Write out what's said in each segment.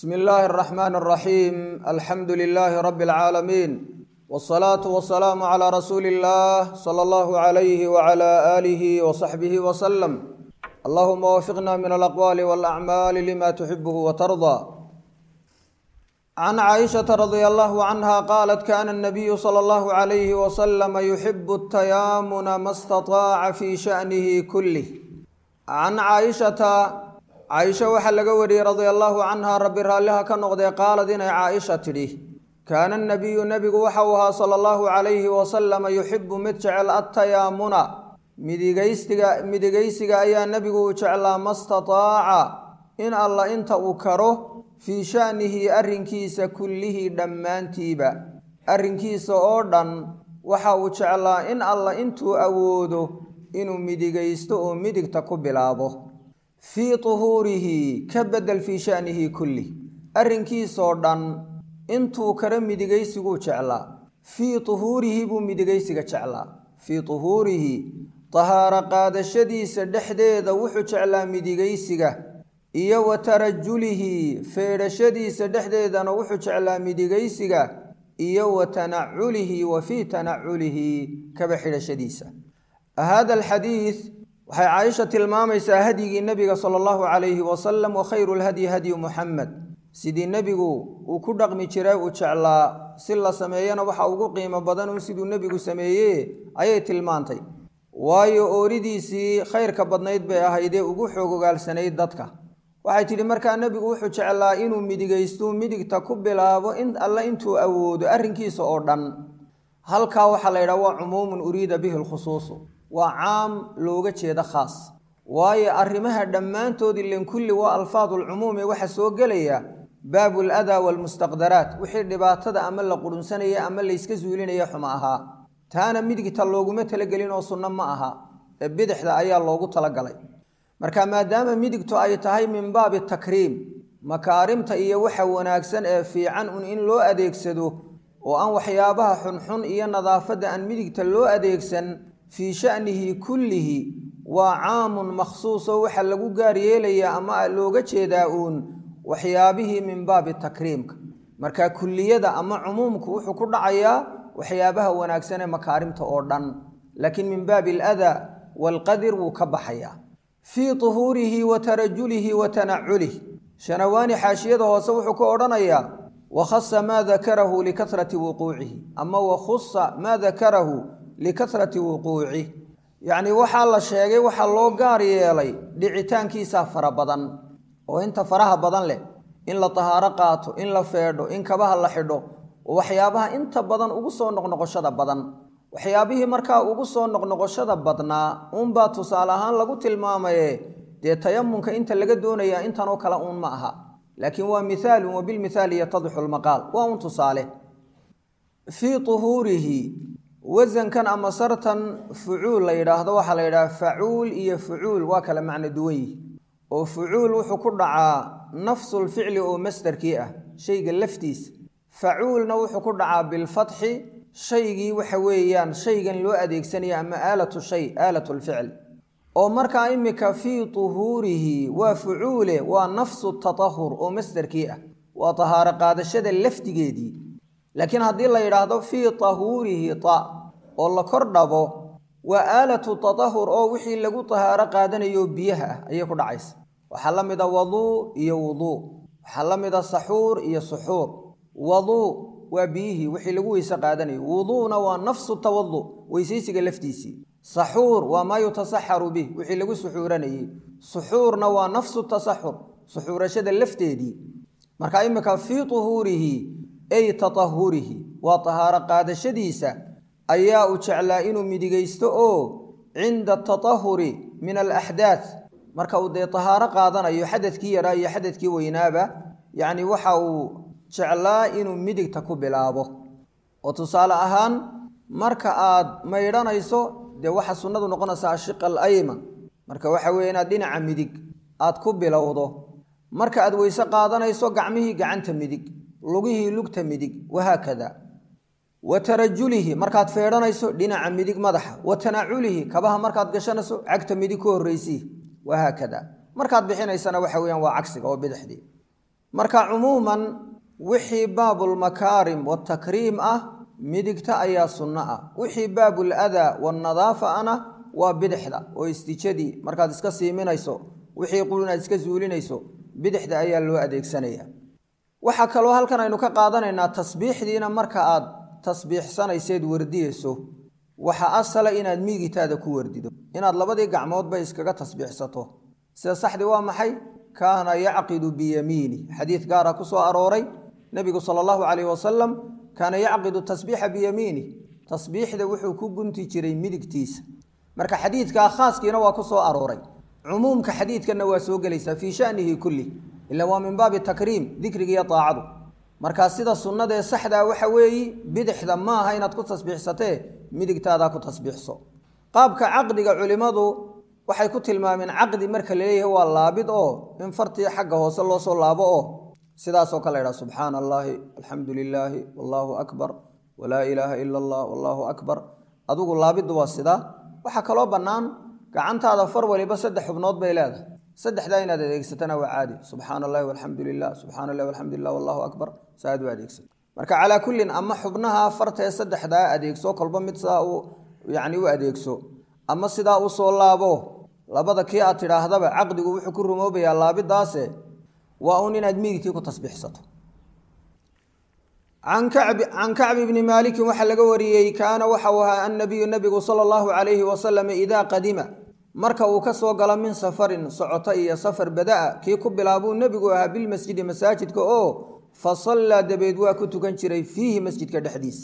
bsmi illaahi اraxmaan اraxiim alxamdu lilaahi rabi اlcaalamiin wاsalaatu wasalaamu calaa rasuuli اllah sala allahu alayhi wcala aalihi wasaxbihi wasalam allahuma wafiqna min alaqwaali walacmaali lima tuxibuhu watardaa can caaishata radia allahu canha qaalat kana anabiyu sala allahu alayhi wasalama yuxibu atayaamuna ma stataaca fi shanihi kulih can caaishata caaisha waxaa laga wariyey radia allaahu canha rabbi raalliha ka noqdee qaalad inay caaisha tidhi kaana nabiyu nebigu waxa uu ahaa sala allahu calayhi wasalama yuxibu mid jecel attayaamuna midigaystiga midigaysiga ayaa nebigu uu jeclaa ma stataaca in alla inta uu karo fii sha'nihi arrinkiisa kullihii dhammaantiiba arrinkiisa oo dhan waxa uu jeclaa in alla intuu awoodo inuu midigaysto oo midigta ku bilaabo fii tuhuurihi ka bedel fii shanihi kulli arrinkiisoo dhan intuu kara midigaysiguu jeclaa fii tuhuurihi buu midigaysiga jeclaa fii tuhuurihi tahaaro qaadashadiisa dhexdeeda wuxuu jeclaa midigaysiga iyo wa tarajulihi feedhashadiisa dhexdeedana wuxuu jeclaa midigaysiga iyo wa tanaculihi wa fii tanaculihi kaba xidhashadiisa hada alxadiid waxay caaisha tilmaamaysaa hadyigii nebiga sala allahu calayhi wasalam wa khayru lhadyi hadyu muxamed sidii nebigu uu ku dhaqmi jiray uu jeclaa si la sameeyana waxa ugu qiimo badan un siduu nebigu sameeye ayay tilmaantay waayo ooridiisii khayrka badnayd bay ahaydee ugu xoog ogaalsanayd dadka waxay tidhi markaa nebigu wuxuu jeclaa inuu midigaystu midigta ku bilaabo in alle intuu awoodo arrinkiisa oo dhan halkaa waxaa la yidhaha waa cumuumun uriida bihi lkhusuusu waa caam looga jeeda khaas waayo arrimaha dhammaantood ilen kulli waa alfaadulcumuumi waxa soo gelaya baabu ladaa waalmustaqdaraat wixii dhibaatada ama la qurunsanaya ama layska suulinaya xuma ahaa taana midigta looguma talagelin oo sunno ma aha ee bidixda ayaa loogu talagalay marka maadaama midigtu ay tahay min baabi takriim makaarimta iyo waxa wanaagsan ee fiican un in loo adeegsado oo aan waxyaabaha xunxun iyo nadaafadda aan midigta loo adeegsan fii sha'nihi kullihi waa caamun makhsuuso waxa lagu gaar yeelayaa ama looga jeedaa uun waxyaabihii min baabi takriimka marka kulliyada ama cumuumku wuxuu ku dhacayaa waxyaabaha wanaagsan ee makaarimta oo dhan laakiin min baabi aladaa waalqadir wuu ka baxayaa fii tuhuurihi wa tarajulihi wa tanaculih shanawaani xaashiyada hoose wuxuu ku odhanayaa wakhasa maa dakarahu likahrati wuquucihi ama wakhusa maa dakarahu likahrati wuquucih yacnii waxaa la sheegay waxaa loo gaar yeelay dhicitaankiisaa fara badan oo inta faraha badan leh in la tahaaro qaato in la feedho in kabaha la xidho oo waxyaabaha inta badan ugu soo noqnoqoshada badan waxyaabihii markaa ugu soo noqnoqoshada badnaa uunbaa tusaale ahaan lagu tilmaamaye dee tayamunka inta laga doonayaa intanoo kale uun ma aha laakiin waa mihaalun wa bilmithaali yatadixu lmaqaal waa un tusaale fii tuhuurihi wasankan ama sartan fucuul la yidhaahdo waxaa la yidhaha facuul iyo fucuul waa kala macno duwan yihi oo fucuul wuxuu ku dhacaa nafsulficli oo masdarkii ah shayga laftiisa facuulna wuxuu ku dhacaa bilfatxi shaygii waxa weeyaan shaygan loo adeegsanaya ama aalatu shay aalatu lficl oo markaa imika fii tuhuurihi waa fucuule waa nafsu tatahur oo masdarkii ah waa tahaaro qaadashada lafdigeedii laakiin haddii la yidhaahdo fii tahuurihi ta oo la kor dhabo waa aalatu tatahur oo wixii lagu tahaaro qaadanayo biyaha ah ayay ku dhacaysa waxaa la mida waduu iyo wuduu waxaa la mida saxuur iyo suxuur waduu waa biyihii wixii lagu weyse qaadanayo wuduuna waa nafsu tawadu weysaysiga laftiisii saxuur waa maa yutasaxaru bih wixii lagu suxuuranayey suxuurna waa nafsu tasaxur suxuurashada lafteedii marka imika fii tuhuurihi ay tatahurihi waa tahaaro qaadashadiisa ayaa uu jeclaa inuu midigaysto oo cinda atatahuri min alaxdaad marka uu dee tahaaro qaadanayo xadadkii yaraa iyo xadadkii weynaaba yacni waxa uu jeclaa inuu midigta ku bilaabo oo tusaale ahaan marka aad maydhanayso dee waxa sunnadu noqonaysaa ashiqa al ayman marka waxa weeye inaad dhinaca midig aad ku bilowdo marka aad weyse qaadanayso gacmihii gacanta midig lugihii lugta midig wahaakada wa tarajulihi markaad feedhanayso dhinaca midig madaxa wa tanaculihi kabaha markaad gashanayso cagta midig ka horreysii wahaakada markaad bixinaysana waxa weyaan waa cagsiga oo bidixdii marka cumuuman wixii baabulmakaarim watakriim ah midigta ayaa sunno ah wixii baabul adaa wanadaafa ana waa bidixda oo istijadii markaad iska siiminayso wixii qul inaad iska zuulinayso bidixda ayaa loo adeegsanaya waxaa kaloo halkan aynu ka qaadanaynaa tasbiixdiina marka aad tasbiixsanayseed wardiyeyso waxaa asala inaad miigitaada ku wardido inaad labadii gacmoodba iskaga tasbiixsato sida saxdi waa maxay kaana yacqidu biyamiini xadiid gaara ku soo arooray nebigu sala allahu calayh wasalam kaana yacqidu tasbiixa biyamiini tasbiixda wuxuu ku gunti jiray midigtiisa marka xadiidkaa khaaskiina waa ku soo arooray cumuumka xadiidkanna waa soo gelaysaa fii shanihi kulli ila waa min baabi takriim dikriga iyo daacadu markaa sida sunnadaee saxdaa waxa weeyi bidixda maaha inaad ku tasbiixsatee midigtaadaa ku tasbiixso qaabka caqdiga culimmadu waxay ku tilmaameen caqdi marka laleeyahay waa laabid oo in fartii xagga hoose loo soo laabo oo sidaasoo kale ydhaha subxaana allaahi alxamdu lilaahi wallaahu akbar walaa ilaaha ila allah wallaahu akbar adigu laabiddu waa sidaa waxaa kaloo bannaan gacantaada far waliba saddex xubnood bay leedahay saddexdaa inaad adeegsatana waa caadi subxaana allahi walxamdu lilah subxana allahi walxamdu lilah wallahu akbar saaad u adeegsan marka calaa kullin ama xubnaha fartee saddexdaa adeegso kolba mid sidaa u yacni u adeegso ama sidaa u soo laabo labada kii aad tidhaahdaba caqdigu wuxuu ku rumoobayaa laabidaase waa uun inaad midigtii ku tasbiixsato can kacbi bni maalikin waxaa laga wariyey kaana waxau ahaa annabiyu nabigu sala allahu calayhi wasalam idaa qadima marka uu ka soo galo min safarin socoto iyo safar bada'a kii ku bilaabuu nebigu ahaa bilmasjidi masaajidka oo fa sallaa dabeed waa ku tukan jiray fiihi masjidka dhexdiisa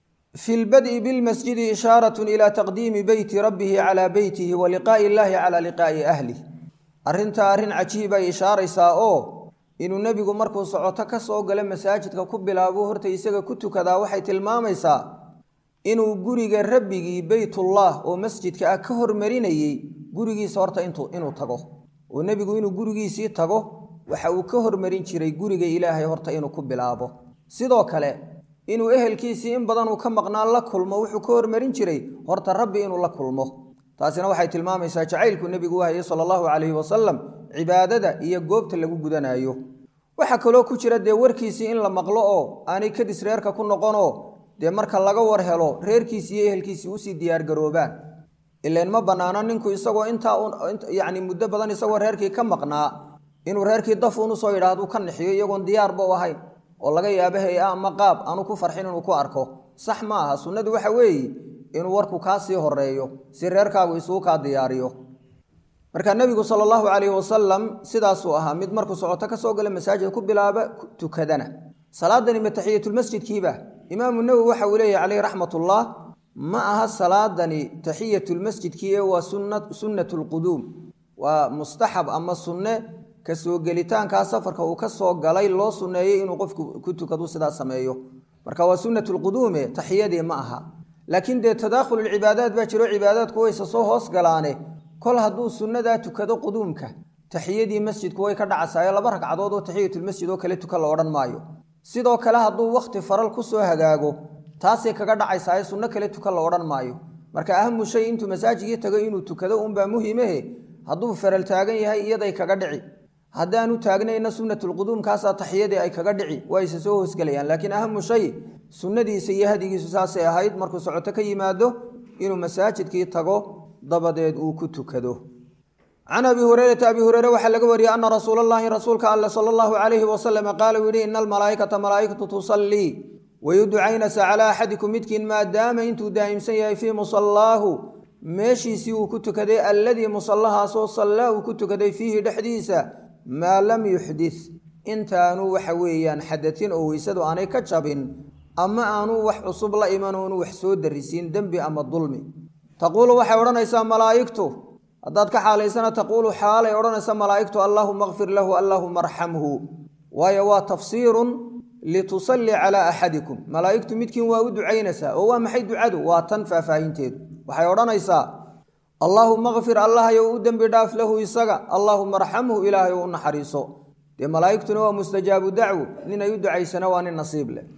fi lbad'i bilmasjidi ishaaratun ilaa taqdiimi beyti rabbihi calaa beytihi wa liqaa'i illaahi calaa liqaa'i ahlih arrintaa arrin cajiibay ishaaraysaa oo inuu nebigu markuu socoto ka soo galo masaajidka ku bilaabo horta isaga ku tukadaa waxay tilmaamaysaa inuu guriga rabbigii beytullah oo masjidka ah ka hormarinayey gurigiisa horta inuu tago oo nebigu inuu gurigiisii tago waxa uu ka hormarin jiray guriga ilaahay horta inuu ku bilaabo sidoo kale inuu ehelkiisii in badan uu ka maqnaa la kulmo wuxuu ka hormarin jiray horta rabbi inuu la kulmo taasina waxay tilmaamaysaa jacaylku nebigu u hayay sala allahu calayhi wasalam cibaadada iyo goobta lagu gudanayo waxaa kaloo ku jira dee warkiisii in la maqlo oo aanay kadis reerka ku noqonoo dee marka laga war helo reerkiisi iyo ehelkiisii usii diyaargaroobaan ilan ma bannaano ninku isagoo intaa yacni muddo badan isagoo reerkii ka maqnaa inuu reerkii dafuun usoo yidhaahdu ka nixiyo iyagoon diyaarba u ahayn oo laga yaabo hay-a ama qaab aanu ku farxin inuu ku arko sax ma aha sunnadu waxa weeye inuu warku kaa sii horeeyo si reerkaagu isuu kaa diyaariyo marka nebigu sala allahu calayhi wasalam sidaasuu ahaa mid markuu socoto ka soo gala masaajid ku bilaaba tukadana salaadani ma taxiyatulmasjidkiiba imaamu nawowi waxa uu leeyahy caleyh raxmatullah ma aha salaadani taxiyatulmasjidkii ee waa sunnat lquduum waa mustaxab ama sunne ka soo gelitaankaa safarka uu ka soo galay loo sunneeyey inuu qofku ku tukadu sidaa sameeyo marka waa sunnat lquduume taxiyadii ma aha laakiin dee tadaakhululcibaadaat baa jiro cibaadaadku wayse soo hoos galaane kol hadduu sunnadaa tukado quduumka taxiyadii masjidku way ka dhacasaayo laba ragcadood oo taxiyatulmasjid oo kale tuka la odhan maayo sidoo kale hadduu wakhti faral ku soo hagaago taasay kaga dhacaysaa sunno kale tuka la odhan maayo marka ahamu shay intuu masaajigii tago inuu tukado unbaa muhimahe hadduu faral taagan yahay iyaday kaga dhici haddaanu taagnayna sunnatulquduumkaasaa taxiyadii ay kaga dhici waa isa soo hoosgelayaan laakiin ahamu shay sunnadiisa iyo hadigiisu saasay ahayd markuu socoto ka yimaado inuu masaajidkii tago dabadeed uu ku tukado can abi hureyrata abi hureyre waxaa laga wariyey ana rasuula allahi rasuulka alle sala allahu calayhi wasalam qaala uu yihi ina almalaa'ikata malaa'ikatu tusallii wayuducaynasa calaa axadikum midkiin maadaama intuu daa'imsan yahay fii musallaahu meeshiisii uu ku tukaday alladii musallahaasoo sallaa uu ku tukaday fiihi dhexdiisa maa lam yuxdis intaanu waxa weeyaan xadatin oo weysadu aanay ka jabin ama aanu wax cusub la iman oonu wax soo darisiin dembi ama dulmi taquulu waxay odhanaysaa malaa'igtu haddaad ka xaalaysana taquulu xaalay odhanaysa malaa'igtu allaahuma kfir lahu allaahuma arxamhu waayo waa tafsiirun litusallii calaa axadikum malaa'igtu midkiin waa u ducaynaysaa oo waa maxay ducadu waa tan faahfaahinteedu waxay odhanaysaa allaahuma kfir allahayow u dembi dhaaf lahu isaga allaahuma arxamhu ilaahay ou u naxariiso dee malaa'igtuna waa mustajaabu dacwo nin ay u ducaysana waa nin nasiib leh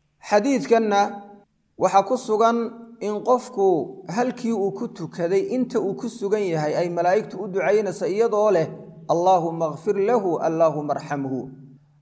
xadiidkanna waxaa ku sugan in qofku halkii uu ku tukaday inta uu ku sugan yahay ay malaa'igtu u ducaynaysa iyadoo leh allaahuma kfir lahu allaahuma arxamhu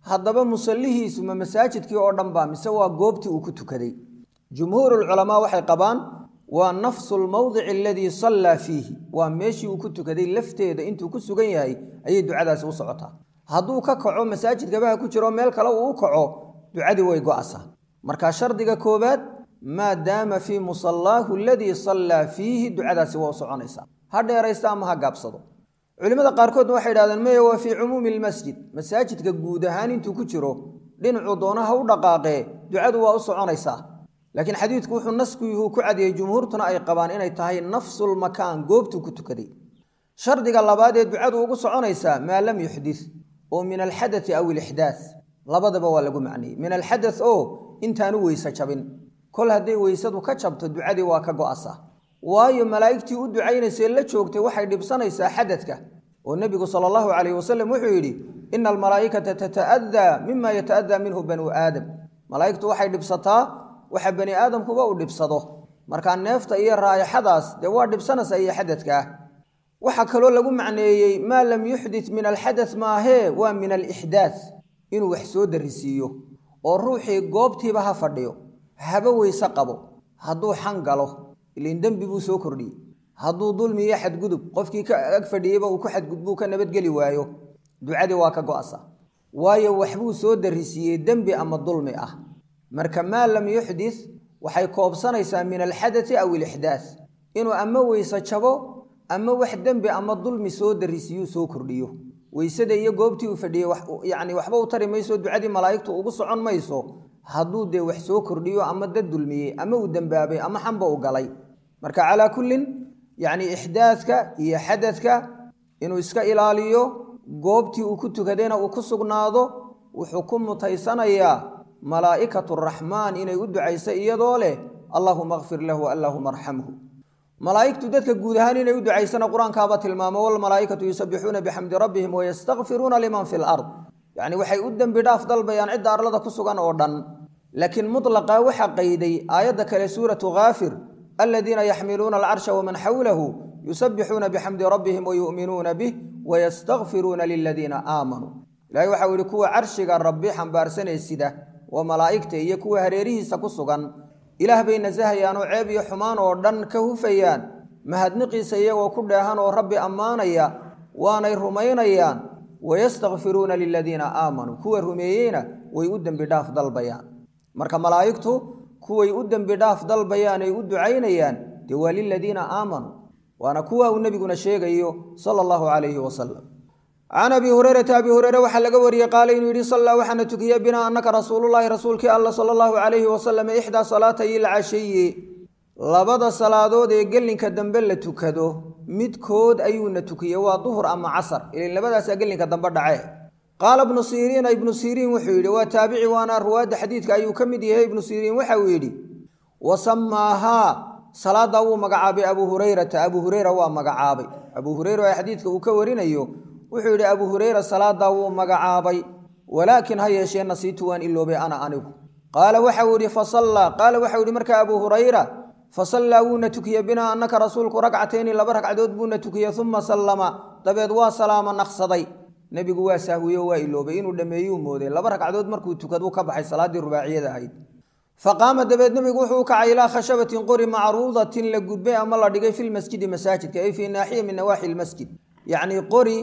haddaba musallihiisu ma masaajidkii oo dhan ba mise waa goobtii uu ku tukaday jumhuurulculamaa waxay qabaan waa nafsu lmowdici aladii sallaa fiihi waa meeshii uu ku tukaday lafteeda intuu ku sugan yahay ayay ducadaasi u socotaa hadduu ka kaco masaajidkabaha ku jiro meel kale uu u kaco ducadii way go'asaa marka shardiga koowaad maa daama fii musallaahu aladii sallaa fiihi ducadaasi waa u soconaysaa ha dheeraysta ama ha gaabsado culimmada qaarkoodna waxay idhahdeen maya waa fii cumuumi lmasjid masaajidka guud ahaan intuu ku jiro dhinacuu doona ha u dhaqaaqee ducadu waa u soconaysaa laakiin xadiidku wuxuu naskuhu ku cadiyey jumhuurtuna ay qabaan inay tahay nafsulmakaan goobtuu ku tukaday shardiga labaad ee ducadu ugu soconaysaa maa lam yuxdis oo min alxadai aw ilixdaas labadaba waa lagu macnayey min alxada oo intaanu weyse jabin kol hadday weysadu ka jabto ducadii waa ka go'asa waayo malaa'igtii u ducaynaysee la joogtay waxay dhibsanaysaa xadadka oo nebigu sala allahu calayh wasalam wuxuu yidhi ina almalaa'ikata tata'adaa mima yata'adaa minhu banuu aadam malaa'igtu waxay dhibsataa waxa bani aadamkuba uu dhibsado markaa neefta iyo raayaxadaas dee waa dhibsanaysaa iyo xadadka ah waxaa kaloo lagu macneeyey maa lam yuxdit min alxadat maahee waa min alixdaas inuu wax soo darisiiyo oo ruuxii goobtiiba ha fadhiyo haba weyse qabo hadduu xan galo ilin dembi buu soo kordhiyey hadduu dulmi iyo xadgudub qofkii ka ag fadhiyeyba uu ku xadgudbuu ka nabadgeli waayo ducadii waa ka go'asa waayo waxbuu soo darisiiyey dembi ama dulmi ah marka maa lam yuxdis waxay koobsanaysaa min alxadati aw ilixdaas inuu ama weyse jabo ama wax dembi ama dulmi soo darisiiyuu soo kordhiyo weysada iyo goobtii uu fadhiyey yacni waxba u tari mayso ducadii malaa'igtu ugu socon mayso hadduu dee wax soo kordhiyo ama dad dulmiyey ama uu dembaabay ama xanba u galay marka calaa kullin yacni ixdaadka iyo xadadka inuu iska ilaaliyo goobtii uu ku tukadayna uu ku sugnaado wuxuu ku mutaysanayaa malaa'ikatu raxmaan inay u ducaysa iyadoo leh allaahuma akfir lahu allaahuma arxamhu malaa'igtu dadka guud ahaan inay u ducaysana qur-aankaaba tilmaamo walmalaa'ikatu yusabbixuuna bixamdi rabbihim wayastakfiruuna liman fi lard yacni waxay u dembi dhaaf dalbayaan cidda arlada ku sugan oo dhan laakiin mutlaqa waxaa qayday aayadda kale suuratu kaafir aladiina yaxmiluuna alcarsha waman xawlahu yusabbixuuna bixamdi rabbihim wayu'minuuna bih wayastakfiruuna liladiina aamanuu ilahay waxau yihi kuwa carshiga rabbi xambaarsanee sida waa malaa'igta iyo kuwa hareerihiisa ku sugan ilaah bay nasahayaan oo ceeb iyo xumaan oo dhan ka hufayaan mahadniqiisa iyagoo ku dheehan oo rabbi ammaanaya waanay rumaynayaan wayastakfiruuna liladiina aamanuu kuwa rumeeyeyna way u dembi dhaaf dalbayaan marka malaa'igtu kuway u dembi dhaaf dalbayaan ay u ducaynayaan dee waa liladiina aamanuu waana kuwa uu nebiguna sheegayo sala allahu calayhi wasalam can abi hurayrata abi hureyre waxaa laga wariyey qaala inuu yidhi sallaa waxaana tukiya binaa annaka rasuulullaahi rasuulkii alla sala allahu calayhi wasalam ixdaa salaatay ilcashiyi labada salaadood ee gelinka dambe la tukado midkood ayuuna tukiyey waa duhur ama casar ilin labadaasaa gelinka dambe dhace qaala ibnu siriina ibnu siriin wuxuu yidhi waa taabici waana ruwaadda xadiidka ayuu ka mid yahay ibnu siriin waxa uu yidhi wa samaahaa salaaddaa wuu magacaabay abuu hurayrata abuu hureyra waa magacaabay abuu hureyra ee xadiidka uu ka warinayo wuxuu yidhi abuu hureyra salaadaa wuu magacaabay walaakin ha yeeshee nasiitu waan iloobay ana anigu qaala waxau yidhi fasallaa qaala waxau yidhi markaa abuu hurayra fasallaa wuuna tukiyey binaa annaka rasuulku ragcatayni laba ragcadood buuna tukiyey uma sallama dabeed waa salaama naqsaday nebigu waa sahwiyo waa iloobay inuu dhammeeyuu mooday laba ragcadood markuu tukaduu ka baxay salaaddii rubaaciyada ahayd faqaama dabeed nebigu wuxuu u kacay ilaa khashabatin qori macruudatin la gudbay ama la dhigay filmasjidi masaajidka ay fii naaxiya min nawaaxi lmasjid yacnii qori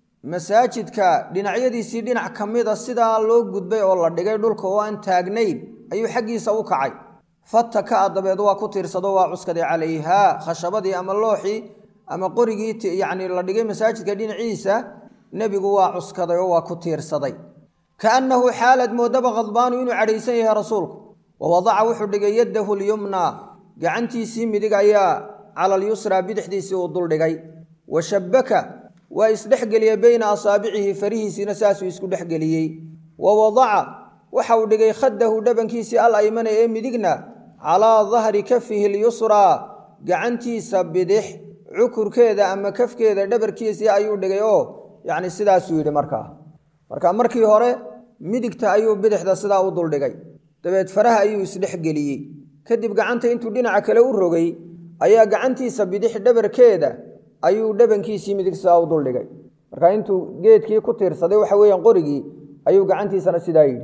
masaajidka dhinacyadiisii dhinac ka mida sidaa loo gudbay oo la dhigay dhulka oo aan taagnayn ayuu xaggiisa u kacay fataka dabeed waa ku tiirsado waa cuskaday calayhaa khashabadii ama looxii ama qorigii yacni la dhigay masaajidka dhinaciisa nebigu waa cuskaday oo waa ku tiirsaday kaannahu xaalad moodaba khadbaanu inuu cadhaysan yahay rasuulku wa wadaca wuxuu dhigay yaddahu lyumnaa gacantiisii midig ayaa cala alyusraa bidixdiisii uu duldhigay wa shabbaka waa isdhexgeliyey beyna asaabicihi farihiisiina saasuu isku dhexgeliyey wa wadaca waxa uu dhigay khaddahu dhabankiisii al aymana ee midigna calaa dahri kafihi lyusraa gacantiisa bidix cukurkeeda ama kafkeeda dhabarkiisii ayuu dhigay oo yacni sidaasuu yidhi markaa marka markii hore midigta ayuu bidixda sidaa u duldhigay dabeed faraha ayuu isdhexgeliyey kadib gacanta intuu dhinaca kale u rogay ayaa gacantiisa bidix dhabarkeeda ayuu dhabankiisii midig sidaa u duldhigay marka intuu geedkii ku tiirsaday waxa weeyaan qorigii ayuu gacantiisana sidaa yidhi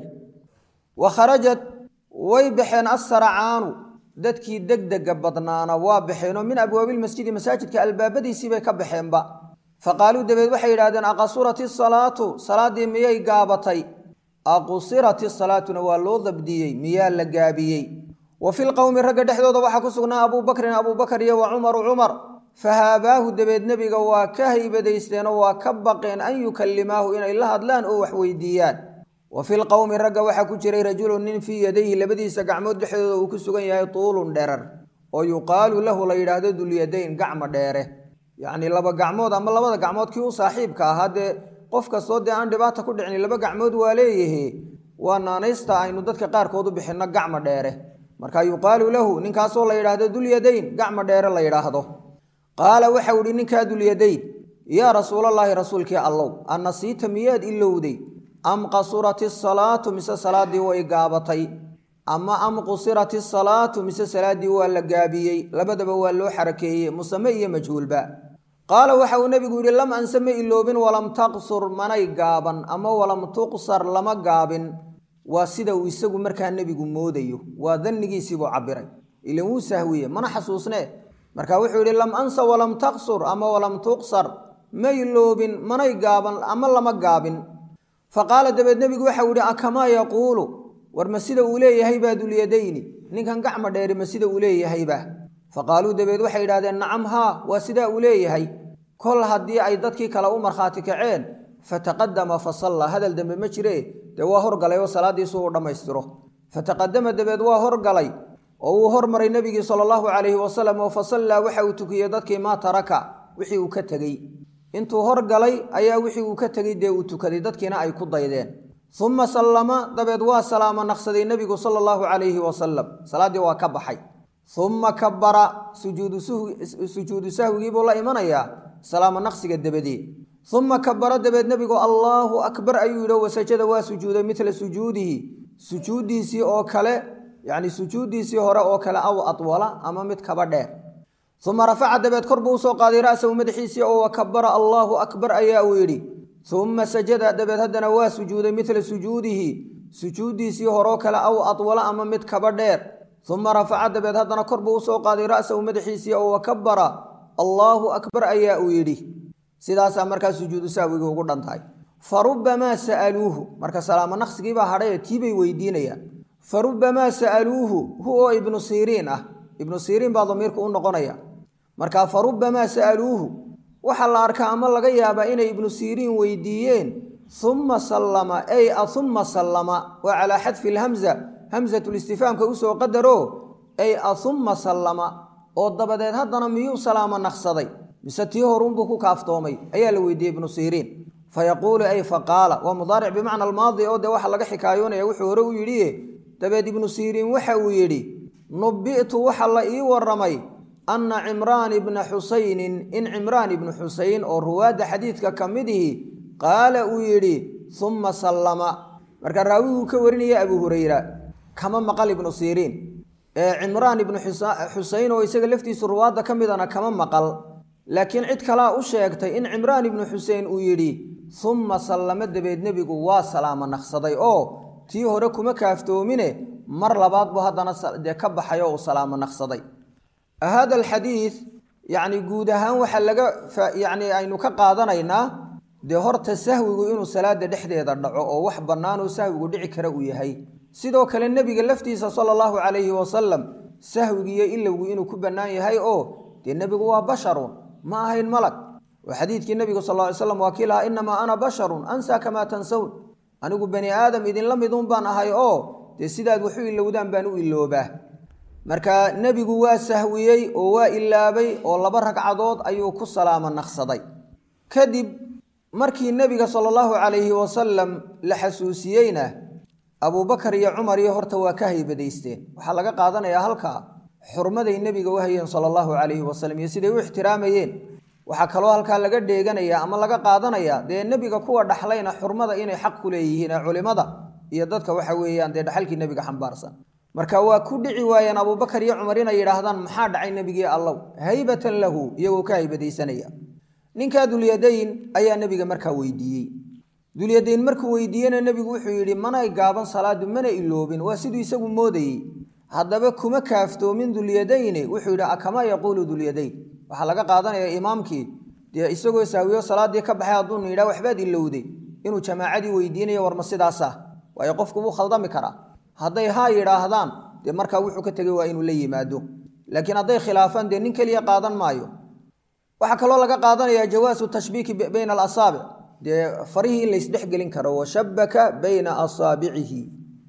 wa kharajat way baxeen assaracaanu dadkii degdega badnaana waa baxeenoo min abwaabilmasjidi masaajidka albaabadiisii bay ka baxeenba fa qaaluu dabeed waxay yidhahdeen aqasurat isalaatu salaaddii miyay gaabatay aqusirat isalaatuna waa loo dabdiyey miyaa la gaabiyey wa fi lqowmi ragga dhexdooda waxaa ku sugnaa abuu bakrin abuubakar iyo wa cumaru cumar fahaabaahu dabeed nebiga waa ka haybadaysteenoo waa ka baqeen an yukallimaahu inay la hadlaan oo wax weydiiyaan wa fi lqowmi ragga waxaa ku jiray rajulun nin fii yadayhi labadiisa gacmood dhexdooda uu ku sugan yahay tuulun dherar oo yuqaalu lahu la yidhaahdo dulyadayn gacmo dheere yacnii laba gacmood ama labada gacmood kii u saaxiibka ahaa dee qof kastoo dee aan dhibaata ku dhicin laba gacmood waa leeyahe waa naanaysta aynu dadka qaarkood u bixinno gacmo dheere marka yuqaalu lahu ninkaasoo la yidhaahdo dulyadayn gacmo dheere la yidhaahdo qaala waxau ihi ninkaa dulyadayn yaa rasuulallaahi rasuulkii allow annasiita miyaad ilowday am qasurat isalaatu mise salaaddii way gaabatay ama am qusirat isalaatu mise salaaddii waa la gaabiyey labadaba waa loo xarakeeyey musame iyo majhuulba qaala waxa uu nebigu yidhi lam anse ma iloobin walam taqsur manay gaaban ama walam tuqsar lama gaabin waa sida uu isagu markaa nebigu moodayo waa dannigiisiibuu cabiray ilan wuu sahwiye mana xasuusnee marka wuxuu yidhi lam ansa walam taqsur ama walam tuqsar ma iloobin manay gaaban ama lama gaabin fa qaala dabeed nebigu waxau yidhi akamaa yaquulu war ma sida uu leeyahay baa dulyadayni ninkan gacma dheeri ma sida uu leeyahayba fa qaaluu dabeed waxay yidhahdeen nacam haa waa sidaa uu leeyahay kol haddii ay dadkii kale u markhaati kaceen fataqadama fa salla hadal dambe ma jiree dee waa horgalay oo salaaddiisu uu dhammaystiro fataqadama dabeed waa horgalay oo uu hormaray nebigii sala allahu calayhi wasalam oo fa sallaa waxa uu tukiyey dadkii maa taraka wixii uu ka tegey intuu horgalay ayaa wixii uu ka tegey dee uu tukaday dadkiina ay ku daydeen uma sallama dabeed waa salaamo naqsaday nebigu sala allahu calayhi wasalam salaaddii waa ka baxay uma kabara sujuudu sahwigiibuu la imanayaa salaamo naqsiga dabadee uma kabara dabeed nebigu allaahu akbar ayuu yidhi wasajada waa sujuuday midla sujuudihi sujuuddiisii oo kale yacni sujuuddiisii hore oo kale aw adwala ama mid kaba dheer uma rafaca dabeed kor buu usoo qaaday ra'sahu madaxiisii oo wakabara allaahu akbar ayaa uu yidhi uma sajada dabeed haddana waa sujuuday midla sujuudihi sujuuddiisii horoo kale aw adwala ama mid kaba dheer uma rafaca dabeed haddana kor buu usoo qaaday ra'sahu madaxiisii oo wakabara allaahu akbar ayaa uu yidhi sidaasaa markaa sujuudu sahwigii ugu dhantahay fa rubbamaa sa'aluuhu marka salaamo naqsigiibaa hadhaye tiibay weydiinayaan fa rubbamaa sa'aluuhu hu oo ibnu siriin ah ibnu siriin baa damiirku u noqonaya marka fa rubbamaa sa'aluuhu waxaa la arkaa ama laga yaabaa inay ibnu siriin weydiiyeen uma sallama ay auma sallama waa calaa xadfi lhamza hamsatulistifaamka usoo qadaro ay auma sallama oo dabadeed haddana miyuu salaamo naqsaday mise tii horuunbuu ku kaaftoomay ayaa la weydiiyey ibnu siriin fayaquulu ay faqaala waa mudaaric bimacna almaadi oo dee waxa laga xikaayoonaya wuxuu hore u yidhi dabeed ibnu siriin waxa uu yidhi nubi'tu waxa la ii waramay anna cimraan ibna xusaynin in cimraan ibnu xusayn oo ruwaadda xadiidka ka mid ihi qaala uu yidhi uma sallama marka raawiguu ka warinaya abuu hurayra kama maqal ibnu siriin ee cimraan ibnu xusayn oo isaga laftiisu ruwaadda ka midana kama maqal laakiin cid kalaa u sheegtay in cimraan ibnu xusein uu yidhi uma sallamo dabeed nebigu waa salaamo naqsaday oo tii hore kuma kaaftoomine mar labaad buu haddana dee ka baxay oo uu salaamo naqsaday hada alxadiid yacni guud ahaan waxaa laga yacni aynu ka qaadanaynaa dee horta sahwigu inuu salaada dhexdeeda dhaco oo wax bannaanoo sahwigu dhici kara uu yahay sidoo kale nebiga laftiisa sala allahu calayhi wasalam sahwigiiyo ilowgu inuu ku bannaan yahay oo dee nebigu waa basharun ma ahayn malag oo xadiidkii nebigu sal ly slam waa kii lahaa innamaa ana basharun ansaa kamaa tansawn anigu bani aadam idinla midun baan ahay oo dee sidaad waxu ilowdaan baan u iloobaa marka nebigu waa sahwiyey oo waa ilaabay oo laba ragcadood ayuu ku salaamo naqsaday kadib markii nebiga sala allahu calayhi wasalam la xasuusiyeyna abuubakar iyo cumar iyo horta waa ka haybadaysteen waxaa laga qaadanayaa halkaa xurmaday nebiga u hayeen sala allahu calayhi wasalam iyo siday u ixtiraamayeen waxaa kaloo halkaa laga dheeganayaa ama laga qaadanayaa dee nebiga kuwa dhaxlayna xurmada inay xaq ku leeyihiin ee culimada iyo dadka waxa weeyaan dee dhaxalkii nebiga xambaarsan marka waa ku dhici waayeen abuubakar iyo cumar inay yidhaahdaan maxaa dhacay nebigii allow haybatan lahu iyagoo ka haybadaysanaya ninkaa dulyadayn ayaa nebiga markaa weydiiyey dulyadayn markuu weydiiyena nebigu wuxuu yidhi manay gaaban salaadu mana iloobin waa siduu isagu moodayey haddaba kuma kaaftoomin dulyadayne wuxuu yidhi akamaa yaquulu dulyadayn waxaa laga qaadanayaa imaamkii dee isagoo saawiyo salaadii ka baxay hadduunu yidhaha waxbaad ilowday inuu jamaacadii weydiinayo warma sidaasa waayo qofku wuu khaldami karaa hadday haa yidhaahdaan dee markaa wuxuu ka tegey waa inuu la yimaado laakiin hadday khilaafaan dee nin keliya qaadan maayo waxaa kaloo laga qaadanayaa jawaasu tashbiiki bayna alasaabic dee farihii in laysdhexgelin karo washabaka bayna asaabicihi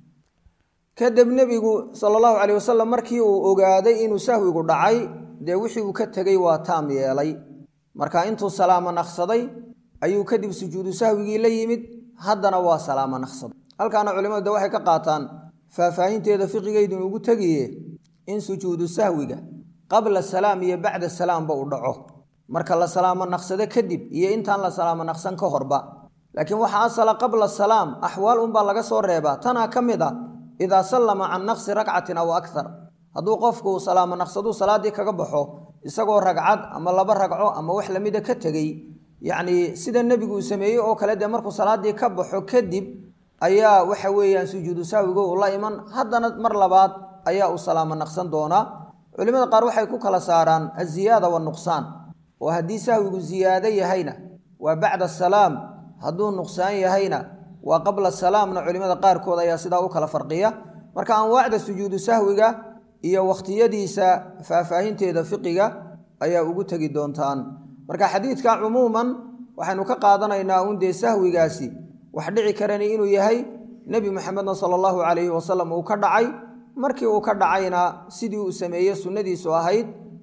kadib nebigu sala allahu caleyh wasalam markii uu ogaaday inuu sahwigu dhacay dee wixii uu ka tegey waa taam yeelay marka intuu salaamo naqsaday ayuu kadib sujuudu sahwigii la yimid haddana waa salaamo naqsaday halkaana culimadu de waxay ka qaataan faahfaahinteeda fiqigeydun ugu tegiye in sujuudu sahwiga qabla salaam iyo bacda salaamba uu dhaco marka la salaamo naqsado kadib iyo intaan la salaamo naqsan ka horba laakiin waxaa asala qabla salaam axwaal unbaa laga soo reebaa tanaa ka mid a idaa sallama can naqsi ragcatin aw akthar hadduu qofku salaamo naqsaduu salaaddii kaga baxo isagoo ragcad ama laba ragco ama wax lamida ka tegey yacnii sida nebigu uu sameeyey oo kale dee markuu salaaddii ka baxo kadib ayaa waxa weeyaan sujuudu sahwigo uu la iman haddana mar labaad ayaa uu salaamo naqsan doonaa culimada qaar waxay ku kala saaraan aziyaada wanuqsaan oo haddii sahwigu ziyaado yahayna waa bacda salaam hadduu nuqsaan yahayna waa qabla salaamna culimada qaarkood ayaa sidaa u kala farqiya marka anwaacda sujuudu sahwiga iyo wakhtiyadiisa faahfaahinteeda fiqiga ayaa ugu tegi doontaan marka xadiidka cumuuman waxaynu ka qaadanaynaa un dee sahwigaasi wax dhici karani inuu yahay nebi maxamedna sala allahu calayhi wasalam uu ka dhacay markii uu ka dhacayna sidii uu sameeye sunnadiisu ahayd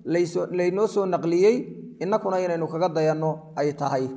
laynoo soo naqliyey innakuna inaynu kaga dayanno ay tahay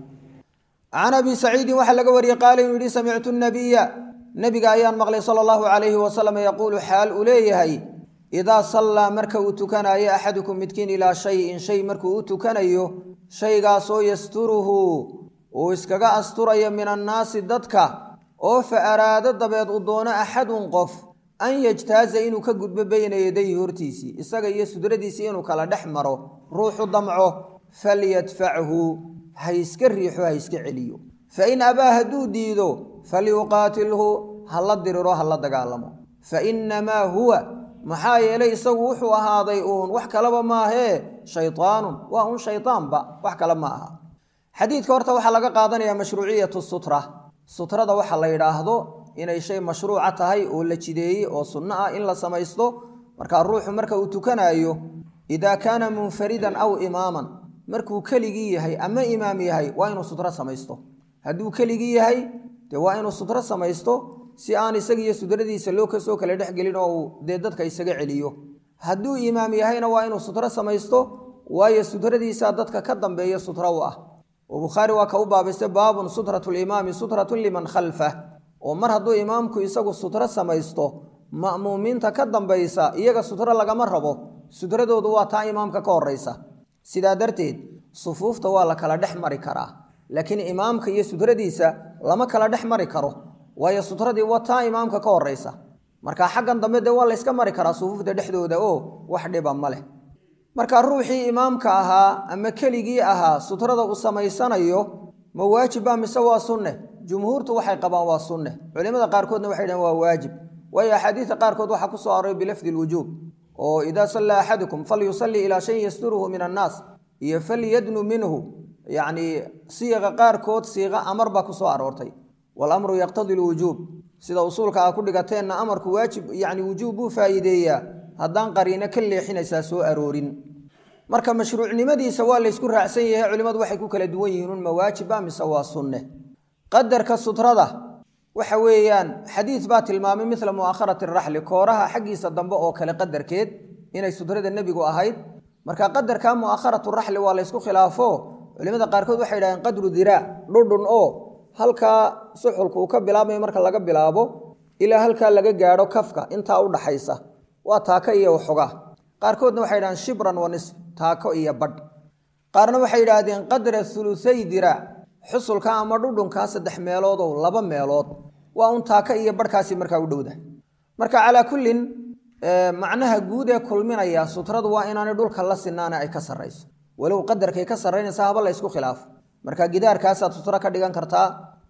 can abi saciidin waxaa laga wariyey qaala inuu yihi samictu nabiya nebiga ayaan maqlay sala allahu calayhi wasalam yaquulu xaal uu leeyahay idaa sallaa marka uu tukanayo axadukum midkiin ilaa shayin shay markuu u tukanayo shaygaasoo yasturuhu uu iskaga asturayo min annaasi dadka oo fa araado dabeed uu doono axadun qof an yajtaaza inuu ka gudbo beyna yadayhi hortiisii isaga iyo sudradiisii inuu kala dhex maro ruuxu damco falyadfachu ha iska riixo ha iska celiyo fain abaa hadduu diido falyuqaatilhu ha la diriro ha la dagaalamo fainamaa huwa maxaa yeelay isagu wuxuu ahaaday uun wax kaleba maahee shaytaanun waa un shaytaanba wax kale ma aha xadiidka horta waxaa laga qaadanayaa mashruuciyatu sutra sutrada waxa la yidhaahdo inay shay mashruuca tahay oo la jideeyey oo sunno ah in la samaysto markaa ruuxu marka uu tukanaayo idaa kaana munfaridan aw imaaman markuu keligii yahay ama imaam yahay waa inuu sutro samaysto hadduu keligii yahay dee waa inuu sutro samaysto si aan isagiiyo sudradiisa loo kasoo kala dhexgelin oo uu dee dadka isaga celiyo hadduu imaam yahayna waa inuu sutro samaysto waayo sutradiisaa dadka ka dambeeya sutro u ah oo bukhaari waa ka u baabaystay baabun sutratu limaami sutratun liman khalfah oo mar hadduu imaamku isagu sutro samaysto ma'muumiinta ka dambaysa iyaga sutro lagama rabo sutradoodu waa taa imaamka ka horeysa sidaa darteed sufuufta waa la kala dhex mari karaa laakiin imaamka iyo sutradiisa lama kala dhex mari karo waayo sutradii waa taa imaamka ka horeysa marka xaggan dambe dee waa layska mari karaa sufuufta dhexdooda oo wax dhiba ma leh marka ruuxii imaamka ahaa ama keligii ahaa sutrada uu samaysanayo ma waajibba mise waa sunne jumhuurtu waxay qabaan waa sunne culimada qaarkoodna waxay dhahen waa waajib waayo axaadiista qaarkood waxaa ku soo aroray bilafdi lwujuub oo idaa sallaa axadukum falyusallii ilaa shayin yasturuhu min annaas iyo falyadnu minhu yacnii siiqa qaarkood siiqa amar baa ku soo aroortay walamru yaqtadi lwujuub sida usuulka aa ku dhigateenna amarku waajib yacni wujuub buu faa'iideeyaa haddaan qariino ka leexinaysaa soo aroorin marka mashruucnimadiisa waa laysku raacsan yahay culimmadu waxay ku kala duwan yihiin un ma waajibba mise waa sunne qadarka sutrada waxa weeyaan xadiid baa tilmaamay midla mu'akharati raxli kooraha xaggiisa dambe oo kale qadarkeed inay sutrada nebigu ahayd marka qadarka mu'akharatu raxli waa laysku khilaafo culimada qaarkood waxay yidhahdeen qadru diraac dhudhun oo halkaa suxulka uu ka bilaabmayo marka laga bilaabo ilaa halkaa laga gaadho kafka intaa u dhaxaysa waa taako iyo waxogaa qaarkoodna waxay yidhahdeen shibran wa nisf taako iyo badh qaarna waxay yidhaahdeen qadra hulutsay diraac xusulka ama dhudhunkaa saddex meeloodow laba meelood waa un taaka iyo barhkaasi markaa u dhowda marka calaa kullin macnaha guud ee kulminaya sutradu waa inaanay dhulka la sinaana ay ka sarrayso walow qadarkay ka sarraynaysa haba la ysku khilaafo marka gidaarkaasaad sutro ka dhigan kartaa